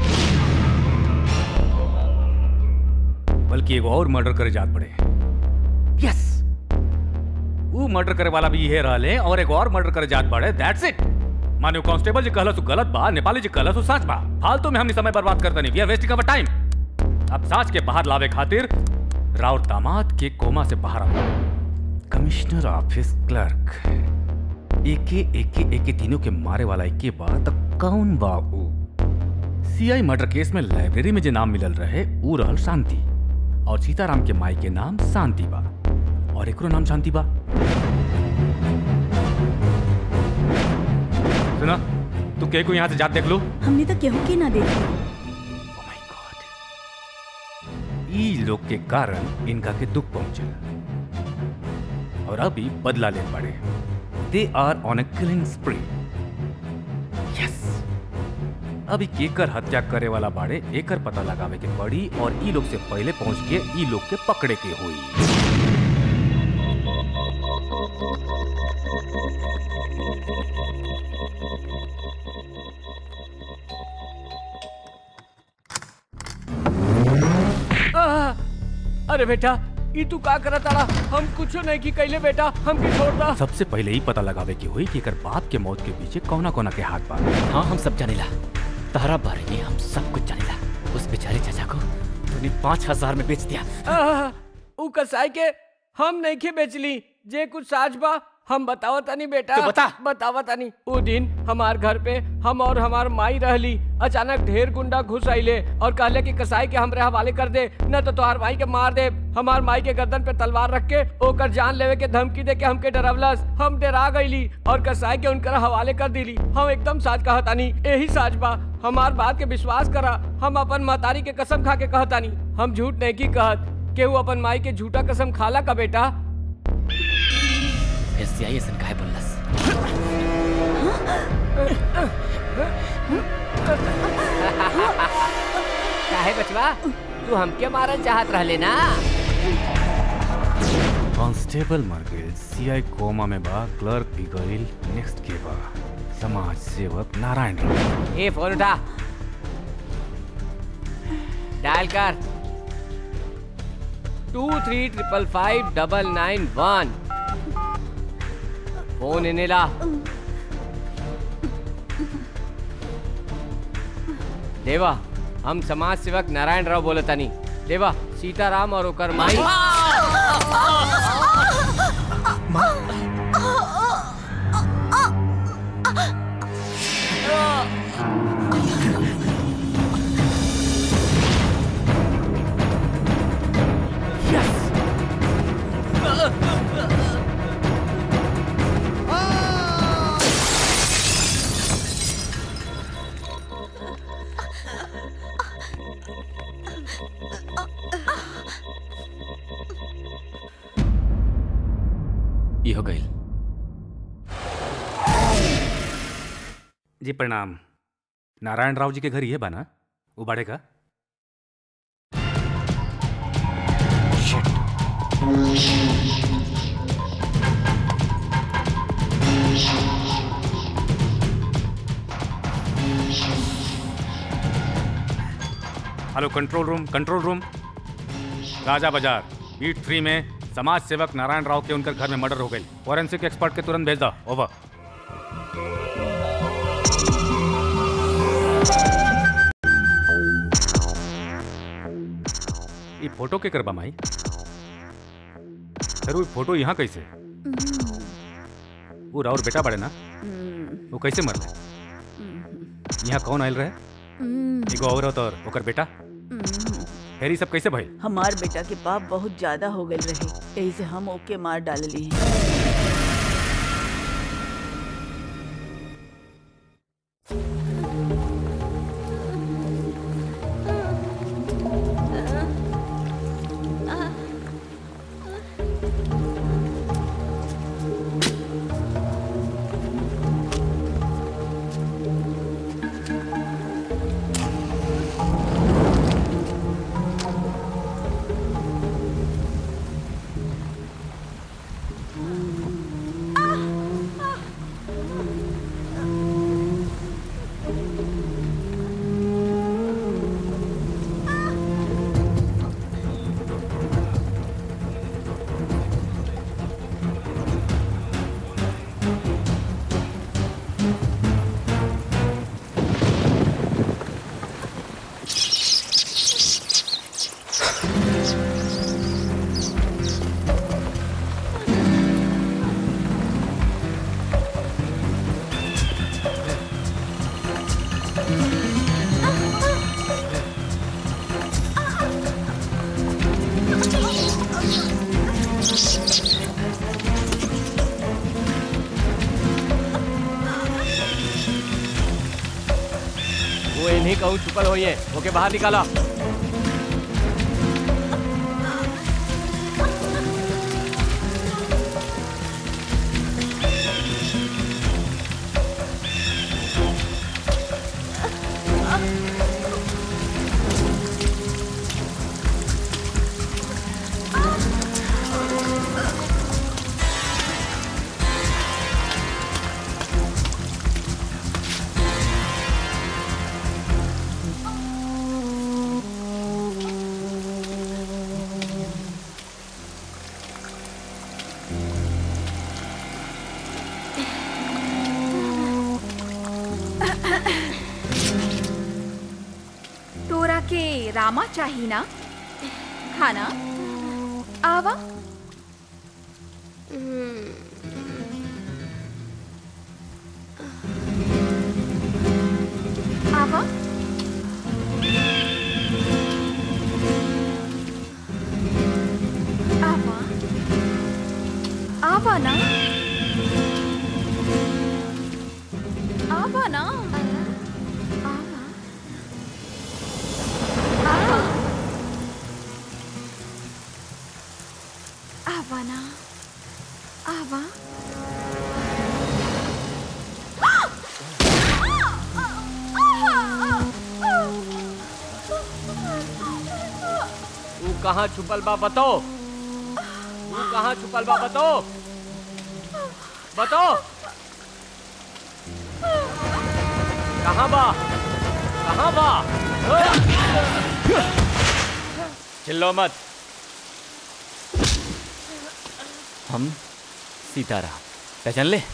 बल्कि एगो और मर्डर करे जात पड़े यस उ मर्डर करे वाला भी ये रहले और एगो और मर्डर करे जात पड़े दैट्स इट माने कांस्टेबल जी कहलस उ गलत बा नेपाली जी कहलस उ सच बा फालतू में हमनी समय बर्बाद करता नहीं we are wasting our time अब साच के बाहर लावे खातिर राउर दामाद के कोमा से बाहर आओ कमिश्नर ऑफिस क्लर्क एके एके एके तीनों के मारे वाला एके बा त कौन बा ऊ सीआई मर्डर केस में लाइब्रेरी में जे नाम मिलल रहे ऊ रहल शांति और सीताराम के माई के नाम शांति बा और एकरो नाम शांति बा सुना तू के को यहाँ से जात देख लो हमने तो केहू के ना देखी ई लोग के कारण इनका के दुख पहुंचे और अभी बदला ले पड़े they are on a killing spree yes अभी केकर हत्या करे वाला बाड़े एकर पता लगावे के पड़ी और ई लोग से पहले पहुंच के ई लोग के पकड़े के हुई आह! अरे बेटा ई तू का करत आड़ा हम कुछो नहीं की कैले बेटा हमके छोड़ दा सबसे पहले ही पता लगावे के हुई कि एकर बाप के मौत के पीछे कौना कौना के हाथ बा हाँ हम सब जानेला तारा बारे में हम सब कुछ जानेला उस बेचारे चाचा को तूने पाँच हजार में बेच दिया आह! ऊ कसाई के हम नहीं के बेचली जे कुछ साज बा हम बताओ तनी बेटा तो बता। बतावा तनी ऊ दिन हमार घर पे हम और हमार माई रहली अचानक ढेर गुंडा घुस आइले और कहले कि कसाई के हमरे हवाले कर दे न तो तोहार भाई के मार दे हमार माई के गर्दन पे तलवार रख के ओकर जान लेवे के धमकी दे के हमके डरावलस हम डरा गईली और कसाई के उनकर हवाले कर दिली हम एकदम साच कहतानी यही साच बा हमार बात के विश्वास करा हम अपन महतारी के कसम खा के कहतानी हम झूठ नहीं की कहत केहू अपन माई के झूठा कसम खाला का बेटा ऐसे आई ऐसा काहे बोललस काहे बचवा तू हमके मारल चाहत रहले ना कांस्टेबल मर गए सीआई कोमा में बा क्लर्क भी गईल नेक्स्ट के बा समाज सेवक नारायण राव ए फोन उठा डायल कर two three triple five double nine one phone इन्हें ला देवा हम समाज सेवक नारायण राव बोलतानी देवा सीताराम और ओकर माई ये हो गई जी प्रणाम नारायण राव जी के घर ये बा ना वो बाड़े का hello control room control room Raja Bazar beat three में समाज सेवक नारायण राव के उनकर घर में मर्डर हो गई फॉरेंसिक एक्सपर्ट के तुरंत भेज दो ओवर ये फोटो के करबा माई फिर वो फोटो यहाँ कैसे वो राउर बेटा बड़े ना वो कैसे मरले यहाँ कौन आयल रहे एगो औरत और ओकर बेटा फिर ये सब कैसे भाई हमार बेटा के पाप बहुत ज्यादा हो गए रहे यही से हम ओके मार डालली वो इन्हीं कहूँ छुपल हुई है ओके बाहर निकाला तोरा के रामा चाही ना खाना आवा आवा आवा ना आवा ना आवा आवा आवा ना आवा तू कहाँ छुपल बा बताओ तू कहाँ छुपल बा बताओ बताओ कहाँ बा कहाँ बा चिल्लो मत हम सीताराम पहचान ले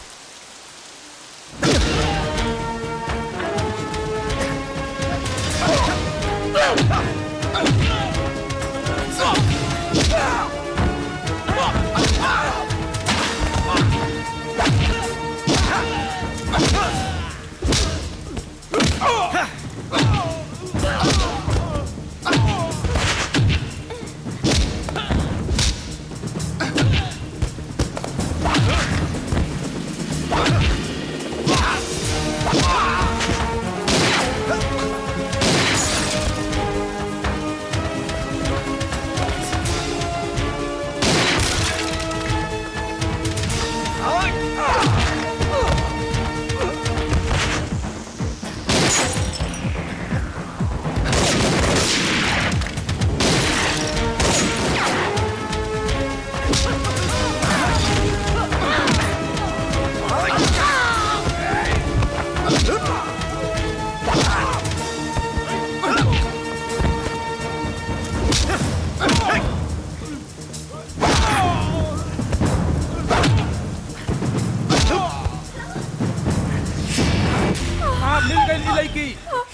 हाँ मिल गई लड़की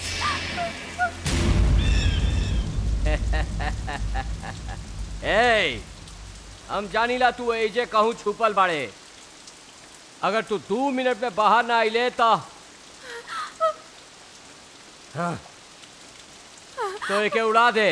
ए हम जानीला तू एजे कहूँ छुपल बाड़े अगर तू दो मिनट में बाहर ना आइले तो हाँ, तो एके उड़ा दे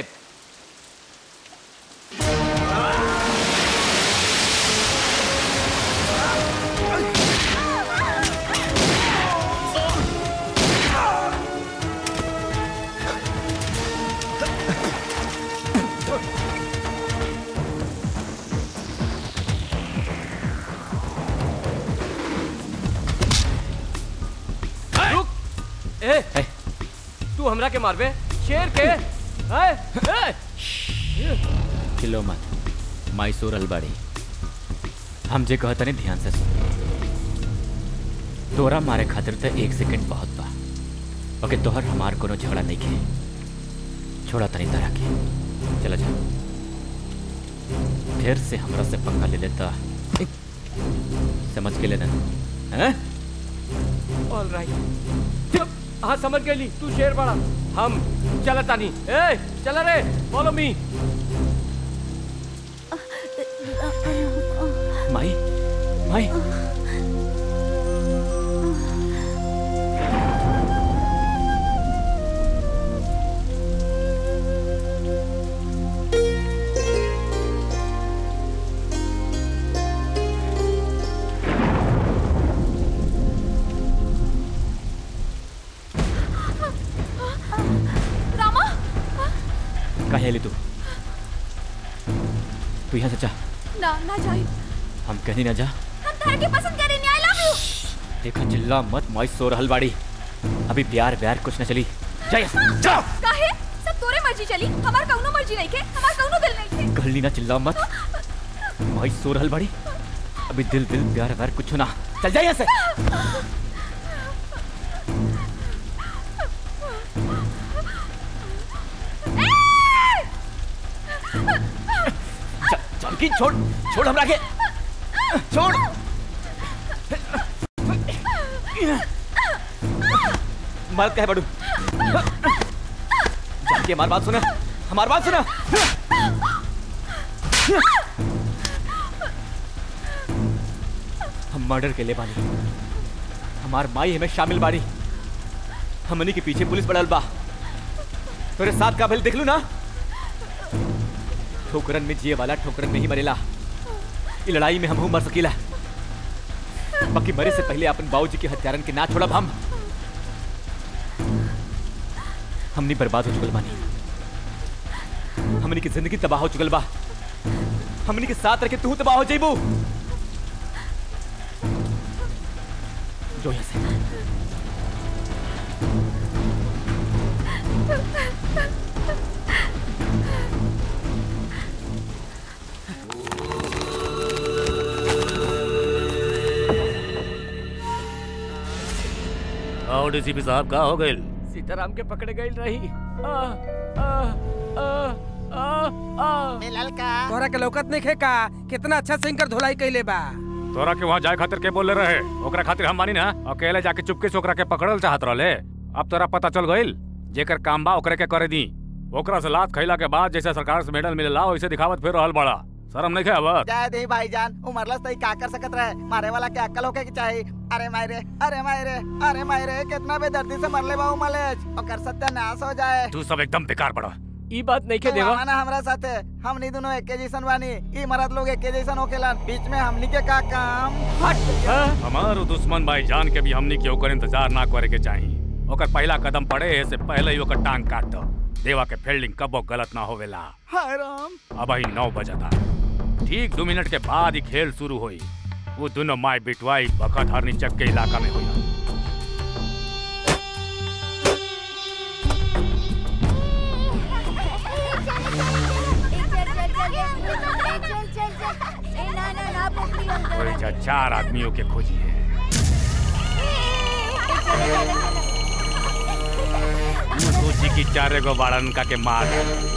रुक ए, तू हमरा के मारबे शेर के ए, ए, चिल्लो मत मैसूर अलबाड़ी हम जे कहता नहीं ध्यान से सुन तोरा मारे खातिर तो एक सेकंड बहुत बा ओके तोहर हमार कोनो झगड़ा नहीं के छोड़ा तनी तरह के चला जा फिर से हमरा से पंगा ले लेता समझ के लेना हैं ऑल राइट हाँ समझ गई तू शेर बड़ा हम चलता नहीं ए चला रे फॉलो मी माई माई रामा कहे ले तू तू यहाँ से जा ना ना जाए हम कहीं ना जा हम तारा के पसंद करेंगे आई लव यू देखा चिल्ला मत माई सो रहल बाड़ी अभी प्यार व्यार कुछ न चली जा यहाँ से, जा काहे सब तोरे मर्जी चली हमार कौनो मर्जी नहीं के हमार कौनो दिल नहीं के गली ना चिल्ला मत माई सो रहल बाड़ी अभी दिल दिल प्यार व्यार कुछ ना चल जा यहाँ से जा- जानकी छोड़ छोड़ हमरा के छोड़ मर कहे बड़ू जानकी हमारी बात सुना हमारी बात सुना हम मर्डर के लिए बानी हमार माई हमें शामिल बाड़ी हमनी के पीछे पुलिस पड़ल बा तोरे साथ का भल देख लू ना ठोकरन में जिए वाला ठोकरन में ही मरेला ई लड़ाई में हम मर सकीला बाकी मरे से पहले अपन बाबूजी के हत्यारन के ना छोड़ब हम हमनी बर्बाद हो चुकल बानी हमनी की जिंदगी तबाह हो चुकल बा हमनी के साथ रह के तू तबाह हो जाइबू जो यहाँ से आओ डीसीपी साहब का हो गए सीताराम के पकड़े गई रही आ, आ, आ, आ, आ। मिलल का तोहरा के लौकत नहीं खेका कितना अच्छा सिंकर धुलाई कैले बा तोरा के वहाँ जाए खातिर के बोले रहे ओकरा खातिर हम मानी ना अकेले जाके चुपके से ओकरा के पकड़ल चाहत रहले अब तोरा पता चल गइल जेकर काम बा ओकरे के करे दी ओकरा से लात खैला के बाद जैसे सरकार से मेडल मिलेला वैसे दिखावत फिर रहल बड़ा शर्म नहीं आवत जय दे भाईजान उमरलस तई का कर सकत रहे मारे वाला के अक्ल होके के चाही अरे मायरे अरे मायरे अरे मायरे कितना बेदर्दी से मरले बा उमलेज ओकर सत्यानाश हो जाए तू सब एकदम बेकार पड़ा ई बात नहीं के तू देवा आवा ना हमरा साथे हमनी दोनों एके जैसन बानी ई मरद लोग एके जैसन होकेलन बीच में हमनी के का काम हट हमार दुश्मन भाई जान के भी हमनी के ओकर इंतजार ना करे के चाही ओकर पहला कदम पड़े से पहले ही ओकर टांग काट दो देवा के फील्डिंग कबो गलत ना होवेला हाय राम अब ही नौ बजता ठीक दो मिनट के बाद ही खेल शुरू हुई वो दोनों माय बिटवाई बखत हरनी चक के इलाका में हुई कोई जा चार आदमियों के खोजी है वो सोची कि चारे गो बाड़न का के मार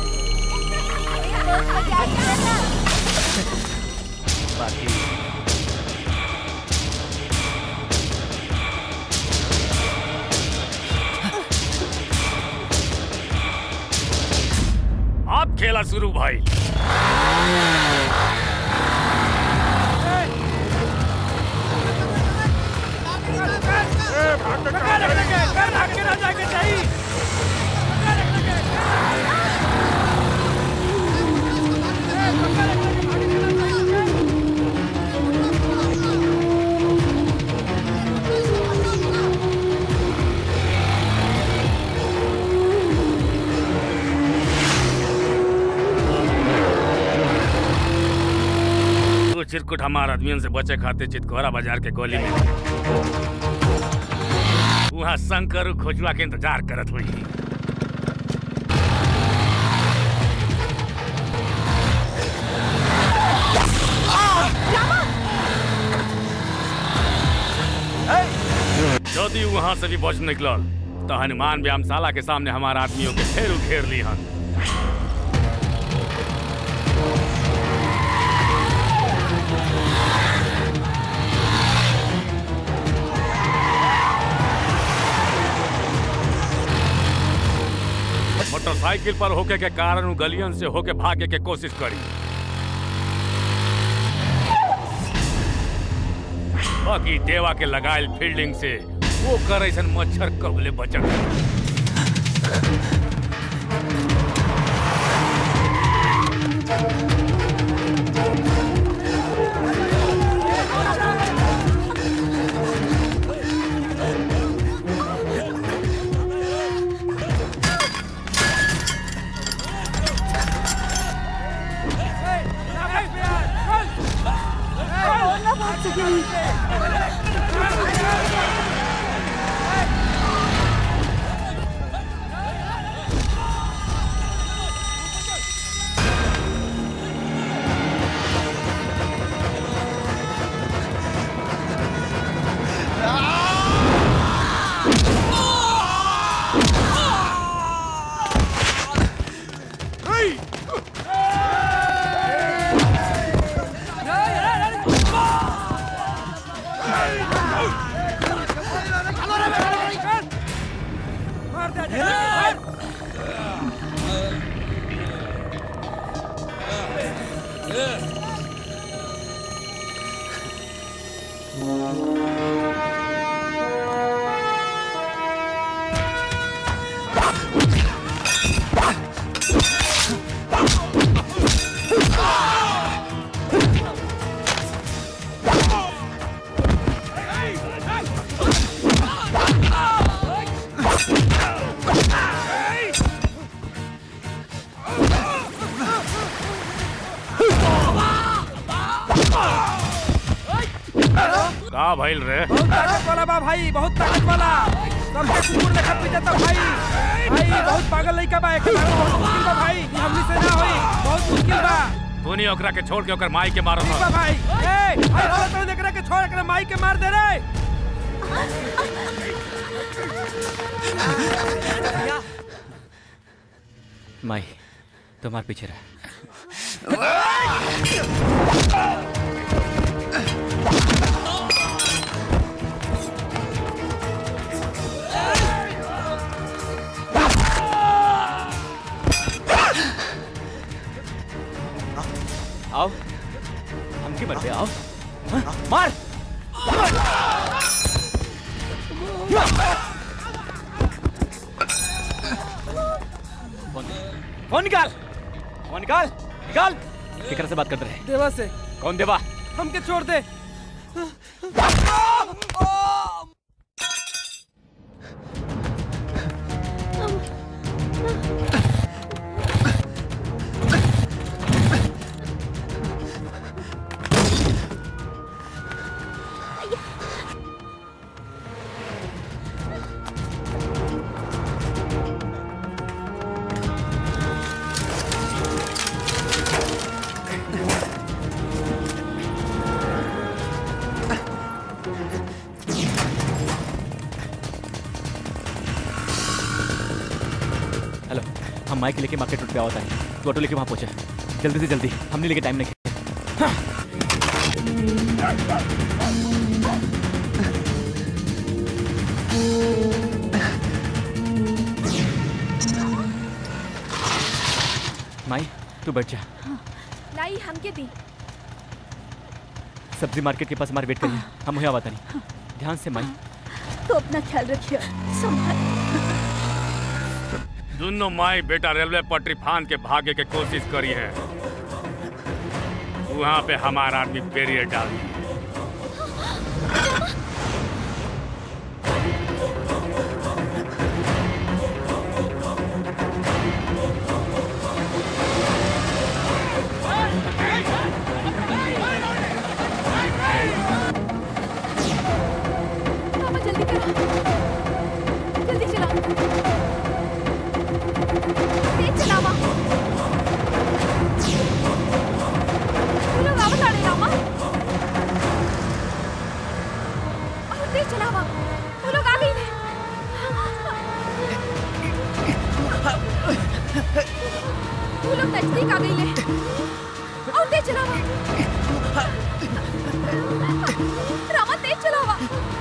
बाकी अब खेला शुरू भाई वो चिरकुट हमार आदमियन से बचे खाते चितकोरा बाजार के गोली में वहाँ शंकर खोजुआ के इंतजार करत हुई यदि वहाँ से भी बच निकलल तो हनुमान व्यायामशाला के सामने हमारे आदमियों के घेर घेर ली हन मोटरसाइकिल पर होके के कारण उ गलियन से होके भागे के कोशिश करी बाकी देवा के लगायल फील्डिंग से वो कर ऐसन मच्छर कबले बचत का भइल रे बहुत ताकत वाला बा भाई बहुत ताकत वाला सबके कुकुर लेखा पीटता भाई भाई बहुत पागल लइका बा एके मारना बहुत मुश्किल बा भाई ई हमनी से ना होई बहुत मुश्किल बा तू नहीं ओकरा के छोड़ के ओकर माई के मारो ठीक बा भाई ए भाई बोला तो देखरा के छोड़ एकरा माई के मार दे रे माई तुम्हारे पीछे रहा आओ हमके मर पे आओ हाँ, मार फोन फोन निकाल फोन निकाल निकाल केकरा से बात करते रहे देवा से कौन देवा हमके छोड़ दे हेलो हम माइक लेके मार्केट रोड पे आवता है तू ऑटो लेके वहाँ पहुंचा जल्दी से जल्दी हमने लेके टाइम नहीं माई तू बैठ जा लाई हमके दी सब्जी मार्केट के पास हमारे वेट करिए हम वहीं आवाता नहीं ध्यान से माई तो अपना ख्याल रखिए संभाल दोनों माई बेटा रेलवे पटरी फान के भागे के कोशिश करी है वहाँ पे हमारा आदमी बैरियर डाल दिया। मामा जल्दी करो जल्दी चलाओ तेज चलावा वो लोग आवत आड़े रामा और तेज चलावा वो लोग आ गई ने वो लोग नजदीक आ गई ले और तेज चलावा रामा तेज चलावा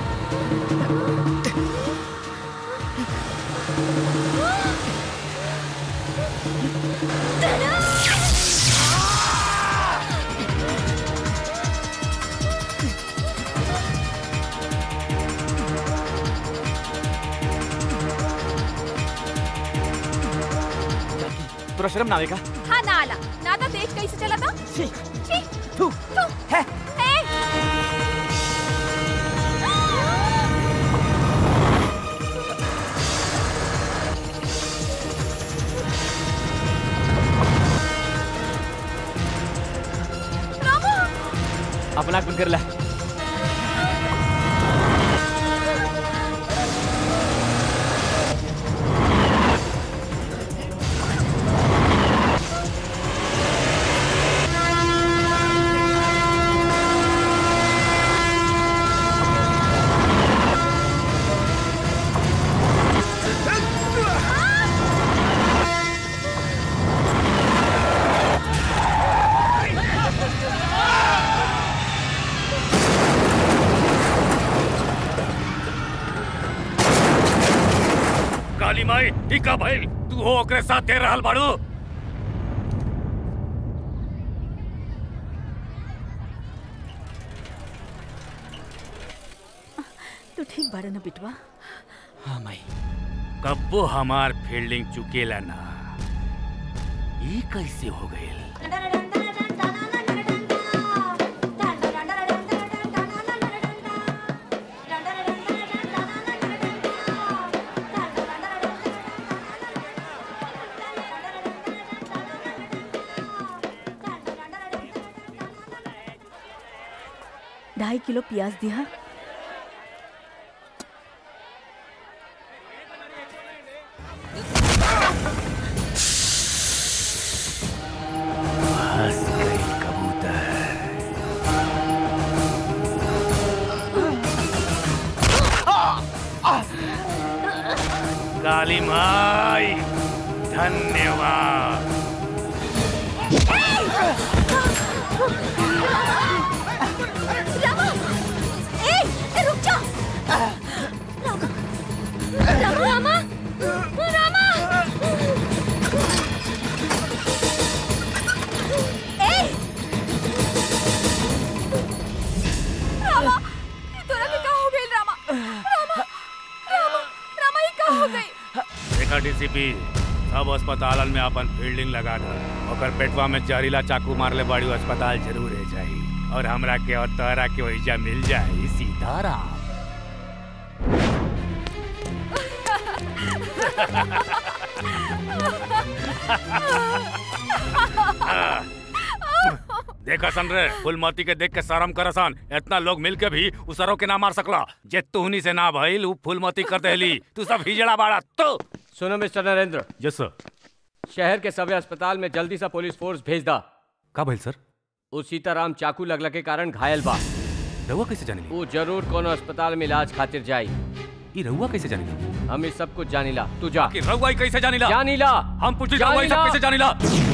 तोरा शर्म ना आवेगा हाँ ना आला ना था तेज कैसे चला था छी छी तू तू है अपना आँख बंद कर ला काली माई टीका भाई तू हो ओकरे साथ दे रहल बाड़ू तू ठीक बाड़ा ना बिटवा हाँ माई कब्बो हमार फील्डिंग चुकेला ना ई कैसे हो गईल ढाई किलो प्याज दिया काली माई धन्यवाद रामा ए ए, रुक जा रामा रामा रामा ए रामा ये तोरा के का हो गइल रामा रामा रामा रामा ये का हो गई देखा डीसीपी सब अस्पतालन में अपन फील्डिंग लगा था ओकर पेटवा में जहरीला चाकू मारले बड़ी अस्पताल जरूर है जाई और हमरा के और तोहरा के वहीजा मिल जाए सीताराम देखा सन रे फुलमती के देख के शर्म करसन इतना लोग मिल के भी उसरो के ना मार सकला जे तुहनी से ना भइल उ फुलमती कर देली तू सब हिजड़ा बाड़ा तो सुनो मिस्टर नरेंद्र यस सर शहर के सभी अस्पताल में जल्दी से पुलिस फोर्स भेज दा का भइल सर वो सीताराम चाकू लगला के कारण घायल बा रहुआ कैसे जानी वो जरूर कोनो अस्पताल में इलाज खातिर जाई ई रहुआ कैसे जानी हम इस सब कुछ जानिला तू जा कि रहुआ ई कैसे जानिला जानिला हम पूछी रहुआ ई सब कैसे जानिला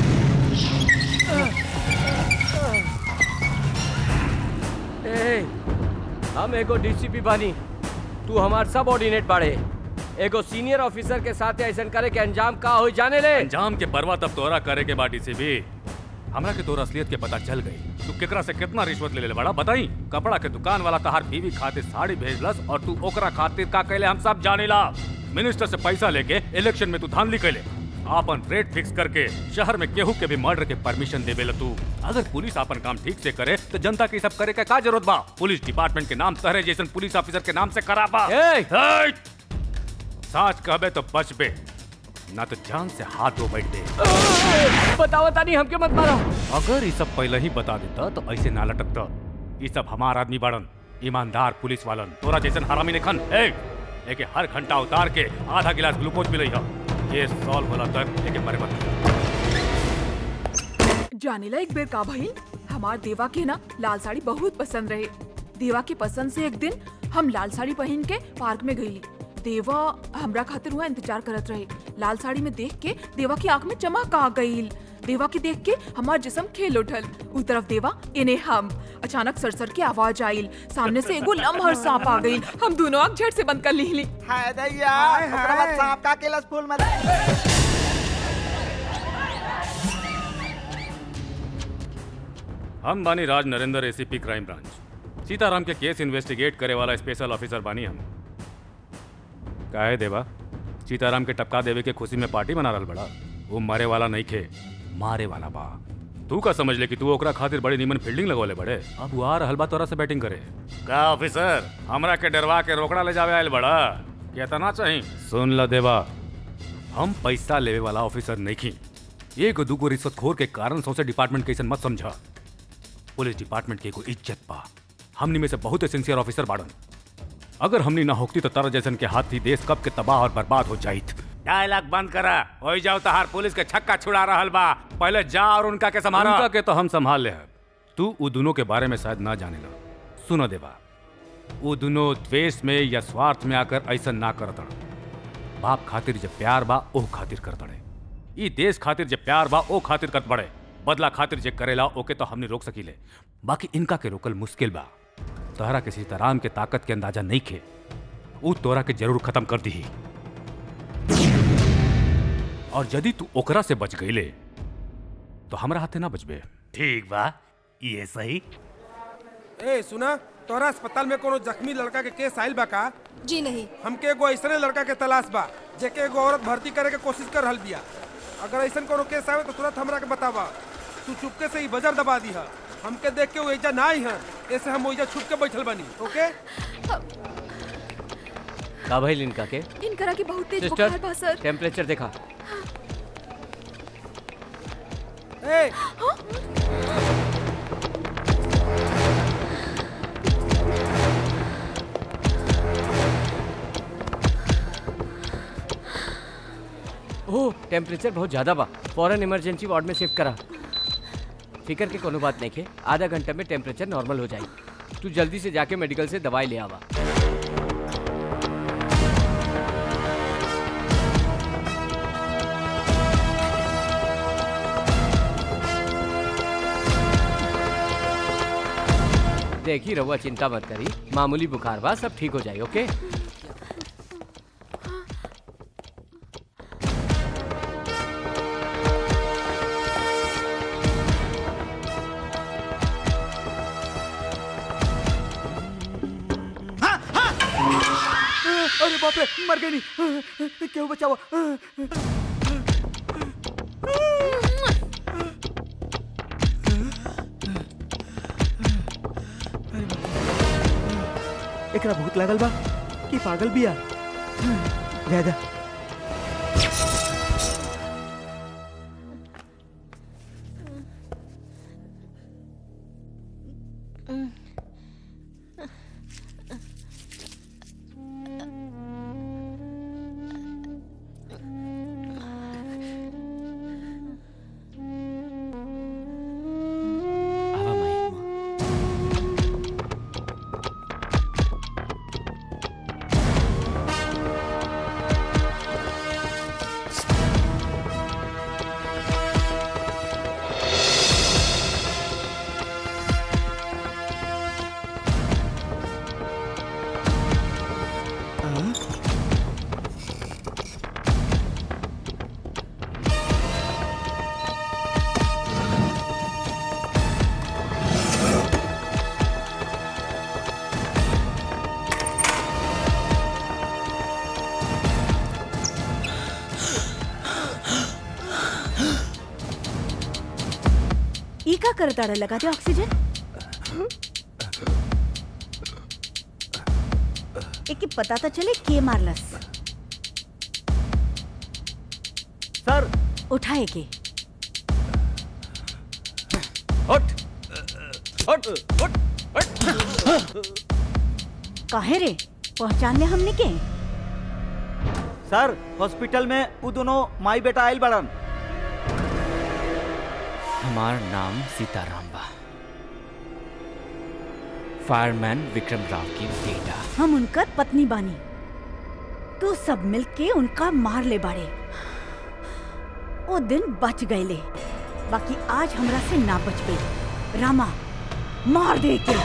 ए, हम एगो डीसीपी बानी तू हमार सब ऑर्डिनेट बाड़े एगो सीनियर ऑफिसर के साथ ऐसा करे के अंजाम का हो जाने ले अंजाम के परवा तब तोरा करे के बाटी से भी हमरा के तोर असलियत के पता चल गई तू केकरा से कितना रिश्वत ले ले बड़ा बताई कपड़ा के दुकान वाला तहार बीवी खातिर साड़ी भेजलस और तू ओकरा खातिर का कैले हम सब जानेला मिनिस्टर से पैसा लेके इलेक्शन में तू धांधली कैले आपन रेट फिक्स करके शहर में केहू के भी मर्डर के परमिशन देवे तू अगर पुलिस आपन काम ठीक से करे तो जनता के सब करे के का जरूरत बा पुलिस डिपार्टमेंट के नाम तहरे जैसन पुलिस ऑफिसर के नाम से कराबा साच कहबे तो बचबे ना तो जान से हाथ धो बैठ दे बताओ तानी हमके मत मारो अगर ये सब पहले ही बता देता तो ऐसे ना लटकता ये सब हमार आदमी बड़न ईमानदार पुलिस वालन तोरा जैसन हरामी ने खन ए एके हर घंटा उतार के आधा गिलास ग्लूकोज मिलई ह ये सॉल्व होला तक एके मरे मत जानेला एक बेर का भइल हमार देवा के ना लाल साड़ी बहुत पसंद रहे देवा के पसंद से एक दिन हम लाल साड़ी पहन के पार्क में गईली देवा हमरा खातिर हुआ इंतजार करत रहे लाल साड़ी में देख के देवा की आंख में चमक आ गईल देवा के देख के हमार जिस्म खेल उठल उ तरफ देवा इन्हें हम अचानक सरसर की आवाज आइल सामने से एगो लम्हर सांप आ गईल हम दोनों आंख झट से बंद कर ली हाय दैया ओकरा बाद सांप का केलस फूल मत हम बानी Raj Narendra ACP crime branch Sitaram के केस इन्वेस्टिगेट करे वाला स्पेशल ऑफिसर बानी हम काहे देवा सीताराम के टपका देवे के खुशी में पार्टी मना रहल बड़ा वो मरे वाला नहीं खे मारे वाला बा तू का समझ ले कि तू ओकरा खातिर बड़ी नीमन फील्डिंग लगोले बड़े अब वो आ रहल बा तोरा से बैटिंग करे का ऑफिसर हमरा के डरवा के रोकड़ा ले जावे आयल बड़ा केतना चाही सुन ल देवा हम पैसा लेवे वाला ऑफिसर नहीं खी एगो दूगो रिश्वतखोर के कारण सौसे डिपार्टमेंट कैसन मत समझा पुलिस डिपार्टमेंट के एगो इज्जत बा हमनी में से बहुत सिंसियर ऑफिसर बाड़न अगर हमनी ना होती तो तारा जैसन के हाथ ही देश कब के तबाह और बर्बाद हो जाइत डायलॉग बंद करा हो जाओ तहार पुलिस के छक्का छुड़ा रहल बा पहले जा और उनका के संभाला उनका के तो हम संभाल ले हैं तू उ दोनों के बारे में शायद ना जाने ला सुनो देवा वो दोनों द्वेष में या स्वार्थ में आकर ऐसा ना करत हन। बाप खातिर जब प्यार बा ओह खातिर करत अड़े ई देश खातिर जब प्यार बा ओ खातिर करत बड़े बदला खातिर जे करेला ओके तो हमने रोक सकीले बाकी इनका के रोकल मुश्किल बा तोहरा के सीताराम के ताकत के अंदाजा नहीं खे ऊ तोरा के जरूर खत्म कर दी और यदि तू ओकरा से बच गईले तो हमरा हाथे ना बचबे ठीक बा ये सही ए सुना तोहरा अस्पताल में कोनो जख्मी लड़का के केस आइल बा का जी नहीं हमके एगो ऐसने लड़का के तलाश बा जेके एगो औरत भर्ती करे के कोशिश कर रहल बिया अगर ऐसन कोनो केस आवे तो तुरंत हमरा के बतावा तू चुपके से ही बजर दबा दी हमके देख के वो एजा ना आई हैं ऐसे हम ओइजा छुप के बैठल बनी ओके का भइल इनका के इनकरा के बहुत तेज बुखार बा सिस्टर सर टेम्परेचर देखा ए ओह टेम्परेचर बहुत ज्यादा बा फौरन इमरजेंसी वार्ड में शिफ्ट करा फिकर के कोनो बात नहीं के आधा घंटे में टेम्परेचर नॉर्मल हो जाई तू जल्दी से जाके मेडिकल से दवाई ले आवा देखी रहुआ चिंता मत करी मामूली बुखार बा सब ठीक हो जाए ओके अरे बाप रे मर गई नहीं क्यों बचाओ एकरा भूत लागल बा कि पागल बिया ज्यादा ई का करताड़ा लगा दे ऑक्सीजन एके पता तो चले के मारलस सर उठाए के उठ उठ उठ काहे रे पहचान ले हमने के सर हॉस्पिटल में वो दोनों माई बेटा आयल बड़न हमार नाम सीताराम बा फायरमैन विक्रम राव की बेटा हम उनकर पत्नी बानी तू सब मिलके उनका मार ले बाड़े वो दिन बच गए बाकी आज हमरा से ना बच गई रामा मार दे के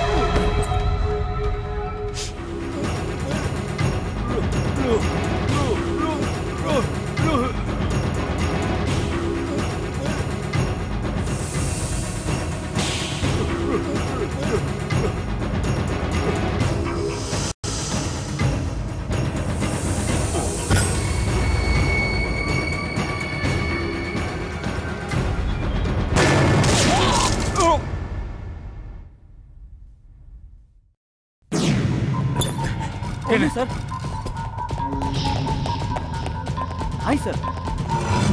कौन है सर हाय सर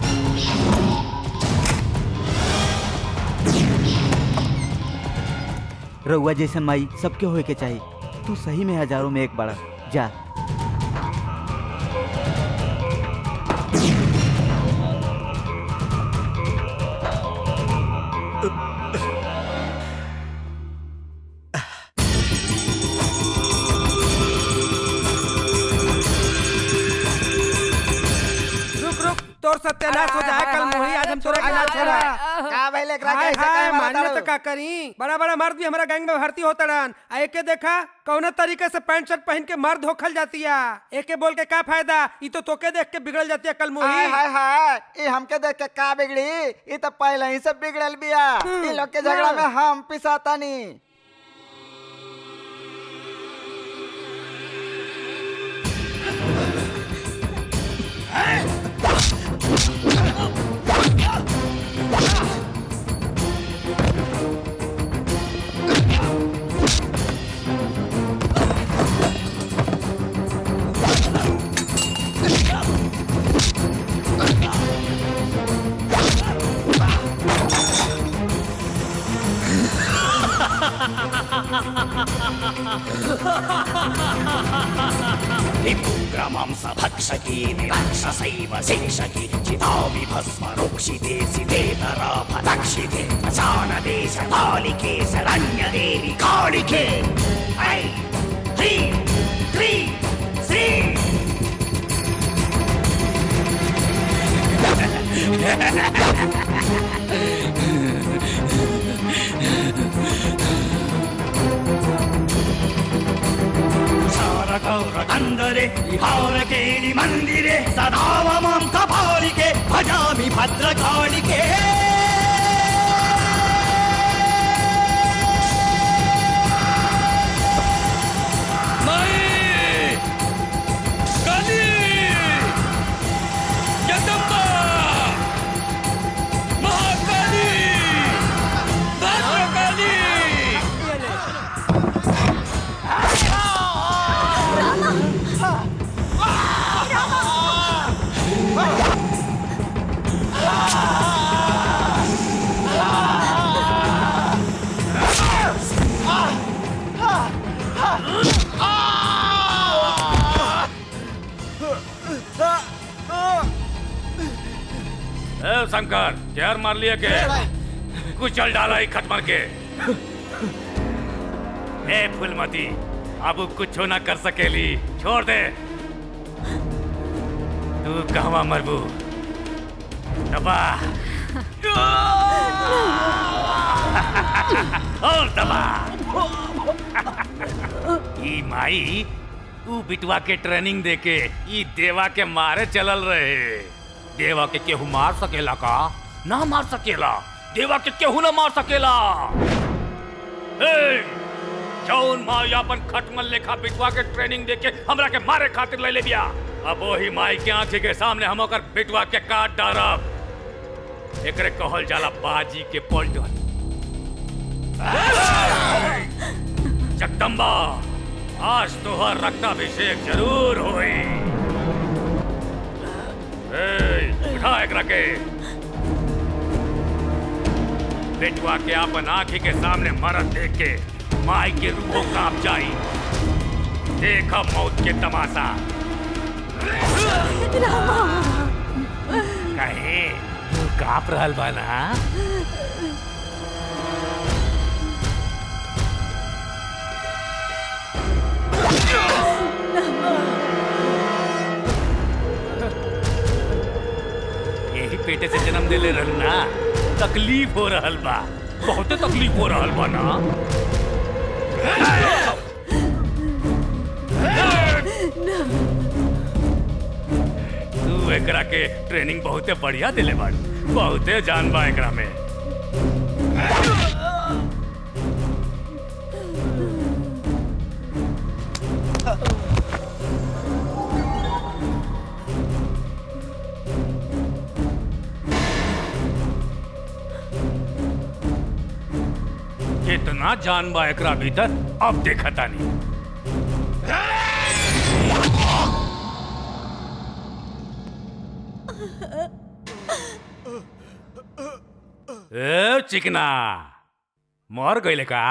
रउआ जैसन माई सबके होए के चाहिए तू सही में हजारों में एक बड़ा जा रुक रुक तोर सत्यानाश हो जाए कल मोही आज हम तोरा के ना छोड़ा का भाई लेकरा हाय कैसे हाय काय मारता मानने रो? तो का करी बड़ा बड़ा मर्द भी हमारा गैंग में भर्ती होता रन आ एके देखा कौना तरीके से पैंट शर्ट पहन के मर्द होखल जाती है एके बोल के का फायदा ई तो तोके देख के बिगड़ जाती है कल हाय मोही हाय हाय ये हमके देख के का बिगड़ी ये तो पहले ही से बिगड़ल बिया ये लोग के झगड़ा में हम पिसाता नहीं विपुग्रमांसभक्षकी निरक्षसैव शिक्षकी चितामि भस्म रोक्षिते सितेतराफदक्षिते प्रचानदेश कालिके शरण्यदेवि कालिके ऐ ह्रीं क्रीं श्रीं गौरकन्दरे विहारकेणि मन्दिरे सदा मां कपालिके भजामि भद्रकालिके ए शंकर क्या मार लिया के कुचल डाला ही खत्म के ए फुलमती अब कुछ ना कर सकेली छोड़ दे तू कहवा मरबू दबा और दबा ई माई तू बिटवा के ट्रेनिंग देके ई देवा के मारे चलल रहे देवा के केहू मार सकेला का ना मार सकेला देवा के केहू ना मार सकेला ए, जौन माई अपन खटमल लेखा बिटवा के ट्रेनिंग देके हमरा के मारे खातिर ले ले बिया अब वही माई के आंखी के सामने हम ओकर बिटवा के काट डारब एकरे कहल जाला बाजी के पलटन जगदम्बा आज तोहर रक्ताभिषेक जरूर होई ए, उठा एकरा के बेटवा के अपन आंखी के सामने मरद देख के माई के रूहो कांप जाई देखा मौत के तमाशा कहे तू कांप रहल बा ना यही पेटे से जन्म देले रहल ना तकलीफ हो रहल बा बहुते तकलीफ हो रहल बा ना तू एकरा के ट्रेनिंग बहुते बढ़िया दिले बाड़ी बहुते जान बा एकरा में कितना जान बा एकरा भीतर अब देखता नहीं ए चिकना मर गईले का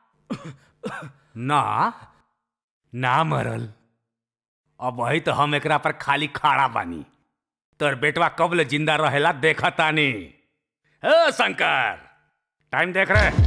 ना ना मरल अब वही तो हम एकरा पर खाली खाड़ा बानी तोर बेटवा कब ले जिंदा रहेला देखा तानी ए शंकर टाइम देख रहे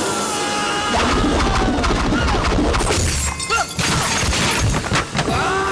Ah!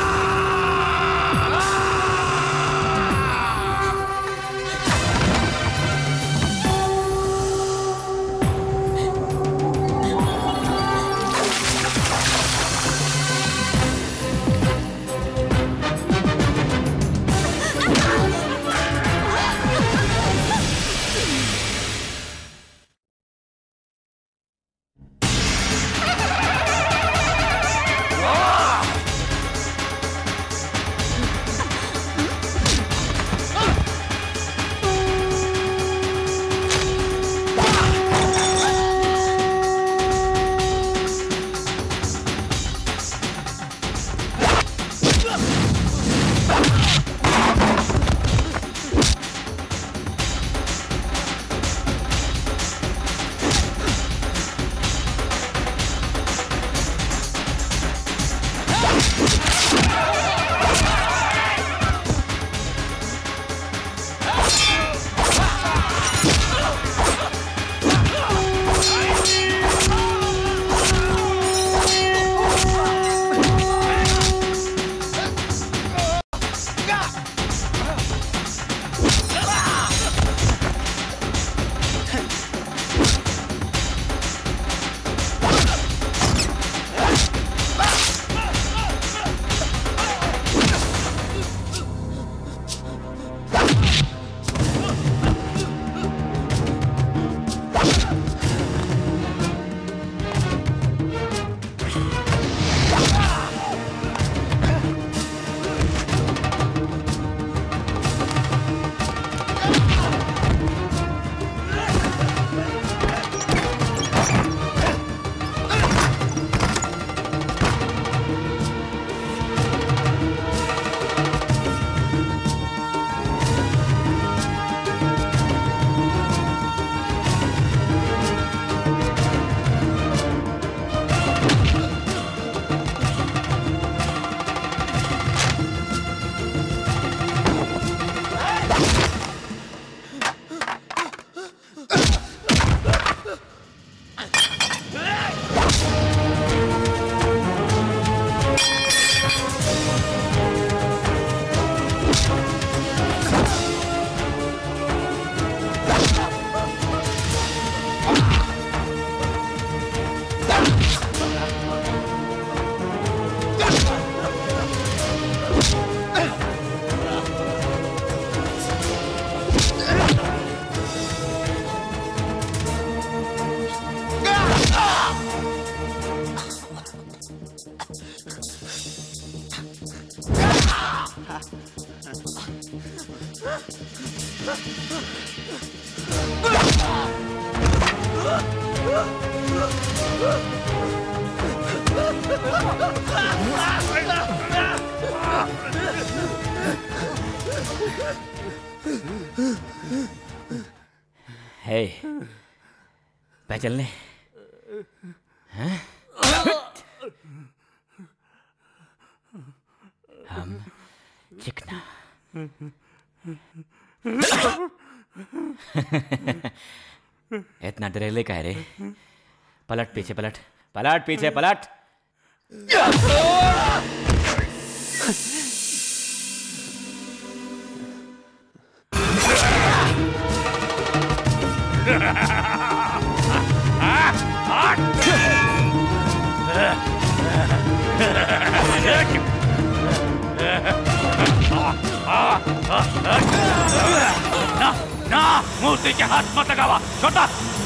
है पहचलने हैं हम चिकना इतना डरेले कह रे पलट पीछे पलट पलट पीछे पलट ना ना मूर्ति के हाथ मत लगावा छोटा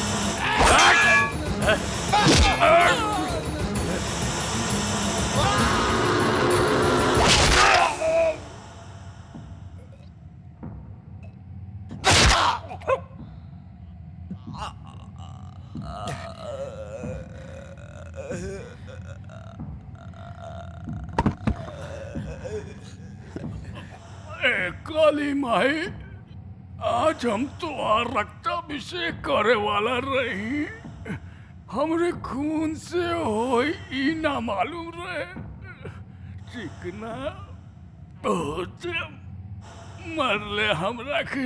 ए काली माई आज हम तुम्हार रक्ताभिषेक करे वाला रही हमरे खून से होई ई ना मालूम रहे चिकना बहुत मरले हमरा के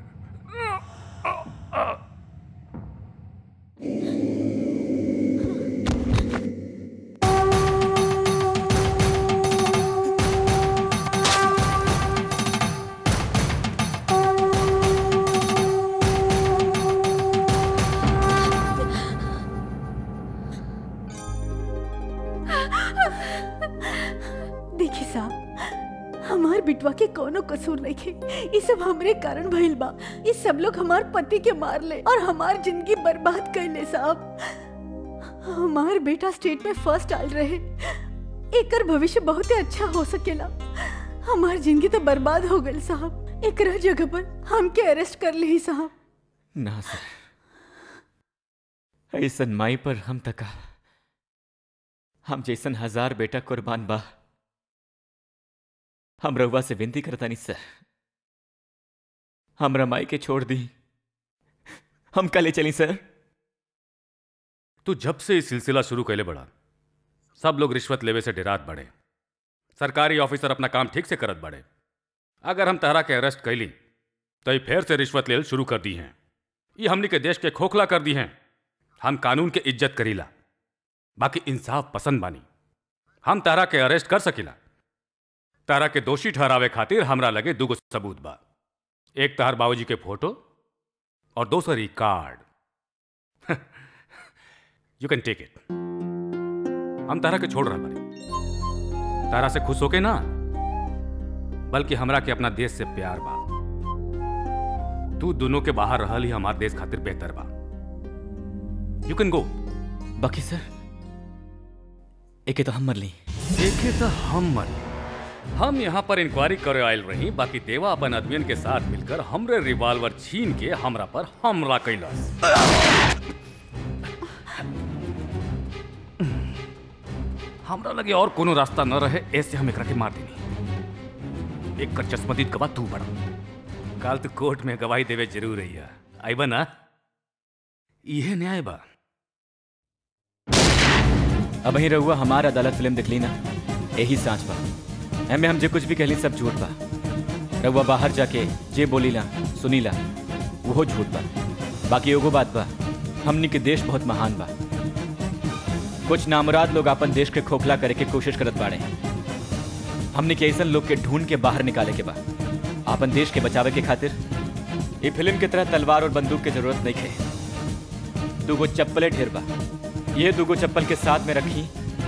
देखी साहब हमार बिटवा के कोनो कसूर नहीं खे ये सब हमरे कारण भइल बा ये सब लोग हमार पति के मार ले और हमार जिंदगी बर्बाद कर ले साहब हमार बेटा स्टेट में फर्स्ट आल रहे एकर भविष्य बहुत ही अच्छा हो सकेला हमार जिंदगी तो बर्बाद हो गई साहब एकरा जगह पर हमके अरेस्ट कर ली साहब ना सर ऐसन माई पर हम तका हम जैसन हजार बेटा कुर्बान बा हम रउआ से विनती करता नहीं सर हमरा माई के छोड़ दी हम कले चली सर तू जब से इस सिलसिला शुरू कैले बड़ा सब लोग रिश्वत लेवे से डरात बढ़े सरकारी ऑफिसर अपना काम ठीक से करत बढ़े अगर हम तहरा के अरेस्ट कैली तो ये फिर से रिश्वत लेल शुरू कर दी हैं ये हमनी के देश के खोखला कर दी हैं हम कानून के इज्जत करीला बाकी इंसाफ पसंद बानी हम तारा के अरेस्ट कर सकीला तारा के दोषी ठहरावे खातिर हमरा लगे दुगो सबूत बा एक तहर बाबूजी के फोटो और दोसर ई card you can take it हम तारा के छोड़ रहा बानी तारा से खुश होके ना बल्कि हमरा के अपना देश से प्यार बा तू दोनों के बाहर रहल ही हमार देश खातिर बेहतर बा यू कैन गो बाकी सर एके तो हम मर ली देखे तो हम मर हम यहाँ पर इंक्वायरी करे आयल रही बाकी देवा अपन आदमियन के साथ मिलकर हमरे रिवॉल्वर छीन के हमरा पर हमला कैलस हमरा लगे और कोनो रास्ता न रहे ऐसे हम एकरा के मार देनी एक कर चश्मदीद गवाह तू बड़ा काल तू कोर्ट में गवाही देवे जरूर रही है आईबा ना यह न्याय बा अब ही रहुआ हमार अदालत फिल्म दिखली ना यही सांच बा एमे हम जे कुछ भी कहली सब झूठ बा रहुआ बाहर जाके जे बोलीला सुनीला वो झूठ बा बाकी एगो बात बा हमनी के देश बहुत महान बा कुछ नामराद लोग अपन देश के खोखला करे के कोशिश करत बाड़े हमनी के ऐसन लोग के ढूंढ के बाहर निकाले के बा अपन देश के बचावे के खातिर ये फिल्म के तरह तलवार और बंदूक की जरूरत नहीं है दूगो चप्पले ढेर बा ये दूगो चप्पल के साथ में रखी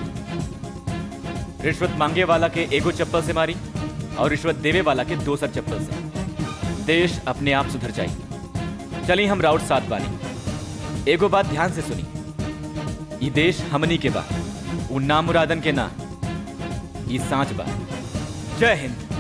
रिश्वत मांगे वाला के एगो चप्पल से मारी और रिश्वत देवे वाला के दोसर चप्पल से देश अपने आप सुधर जाई चली हम राउट साथ बानी एगो बात ध्यान से सुनी ई देश हमनी के बा उ नामुरादन के ना ई सांच बा जय हिंद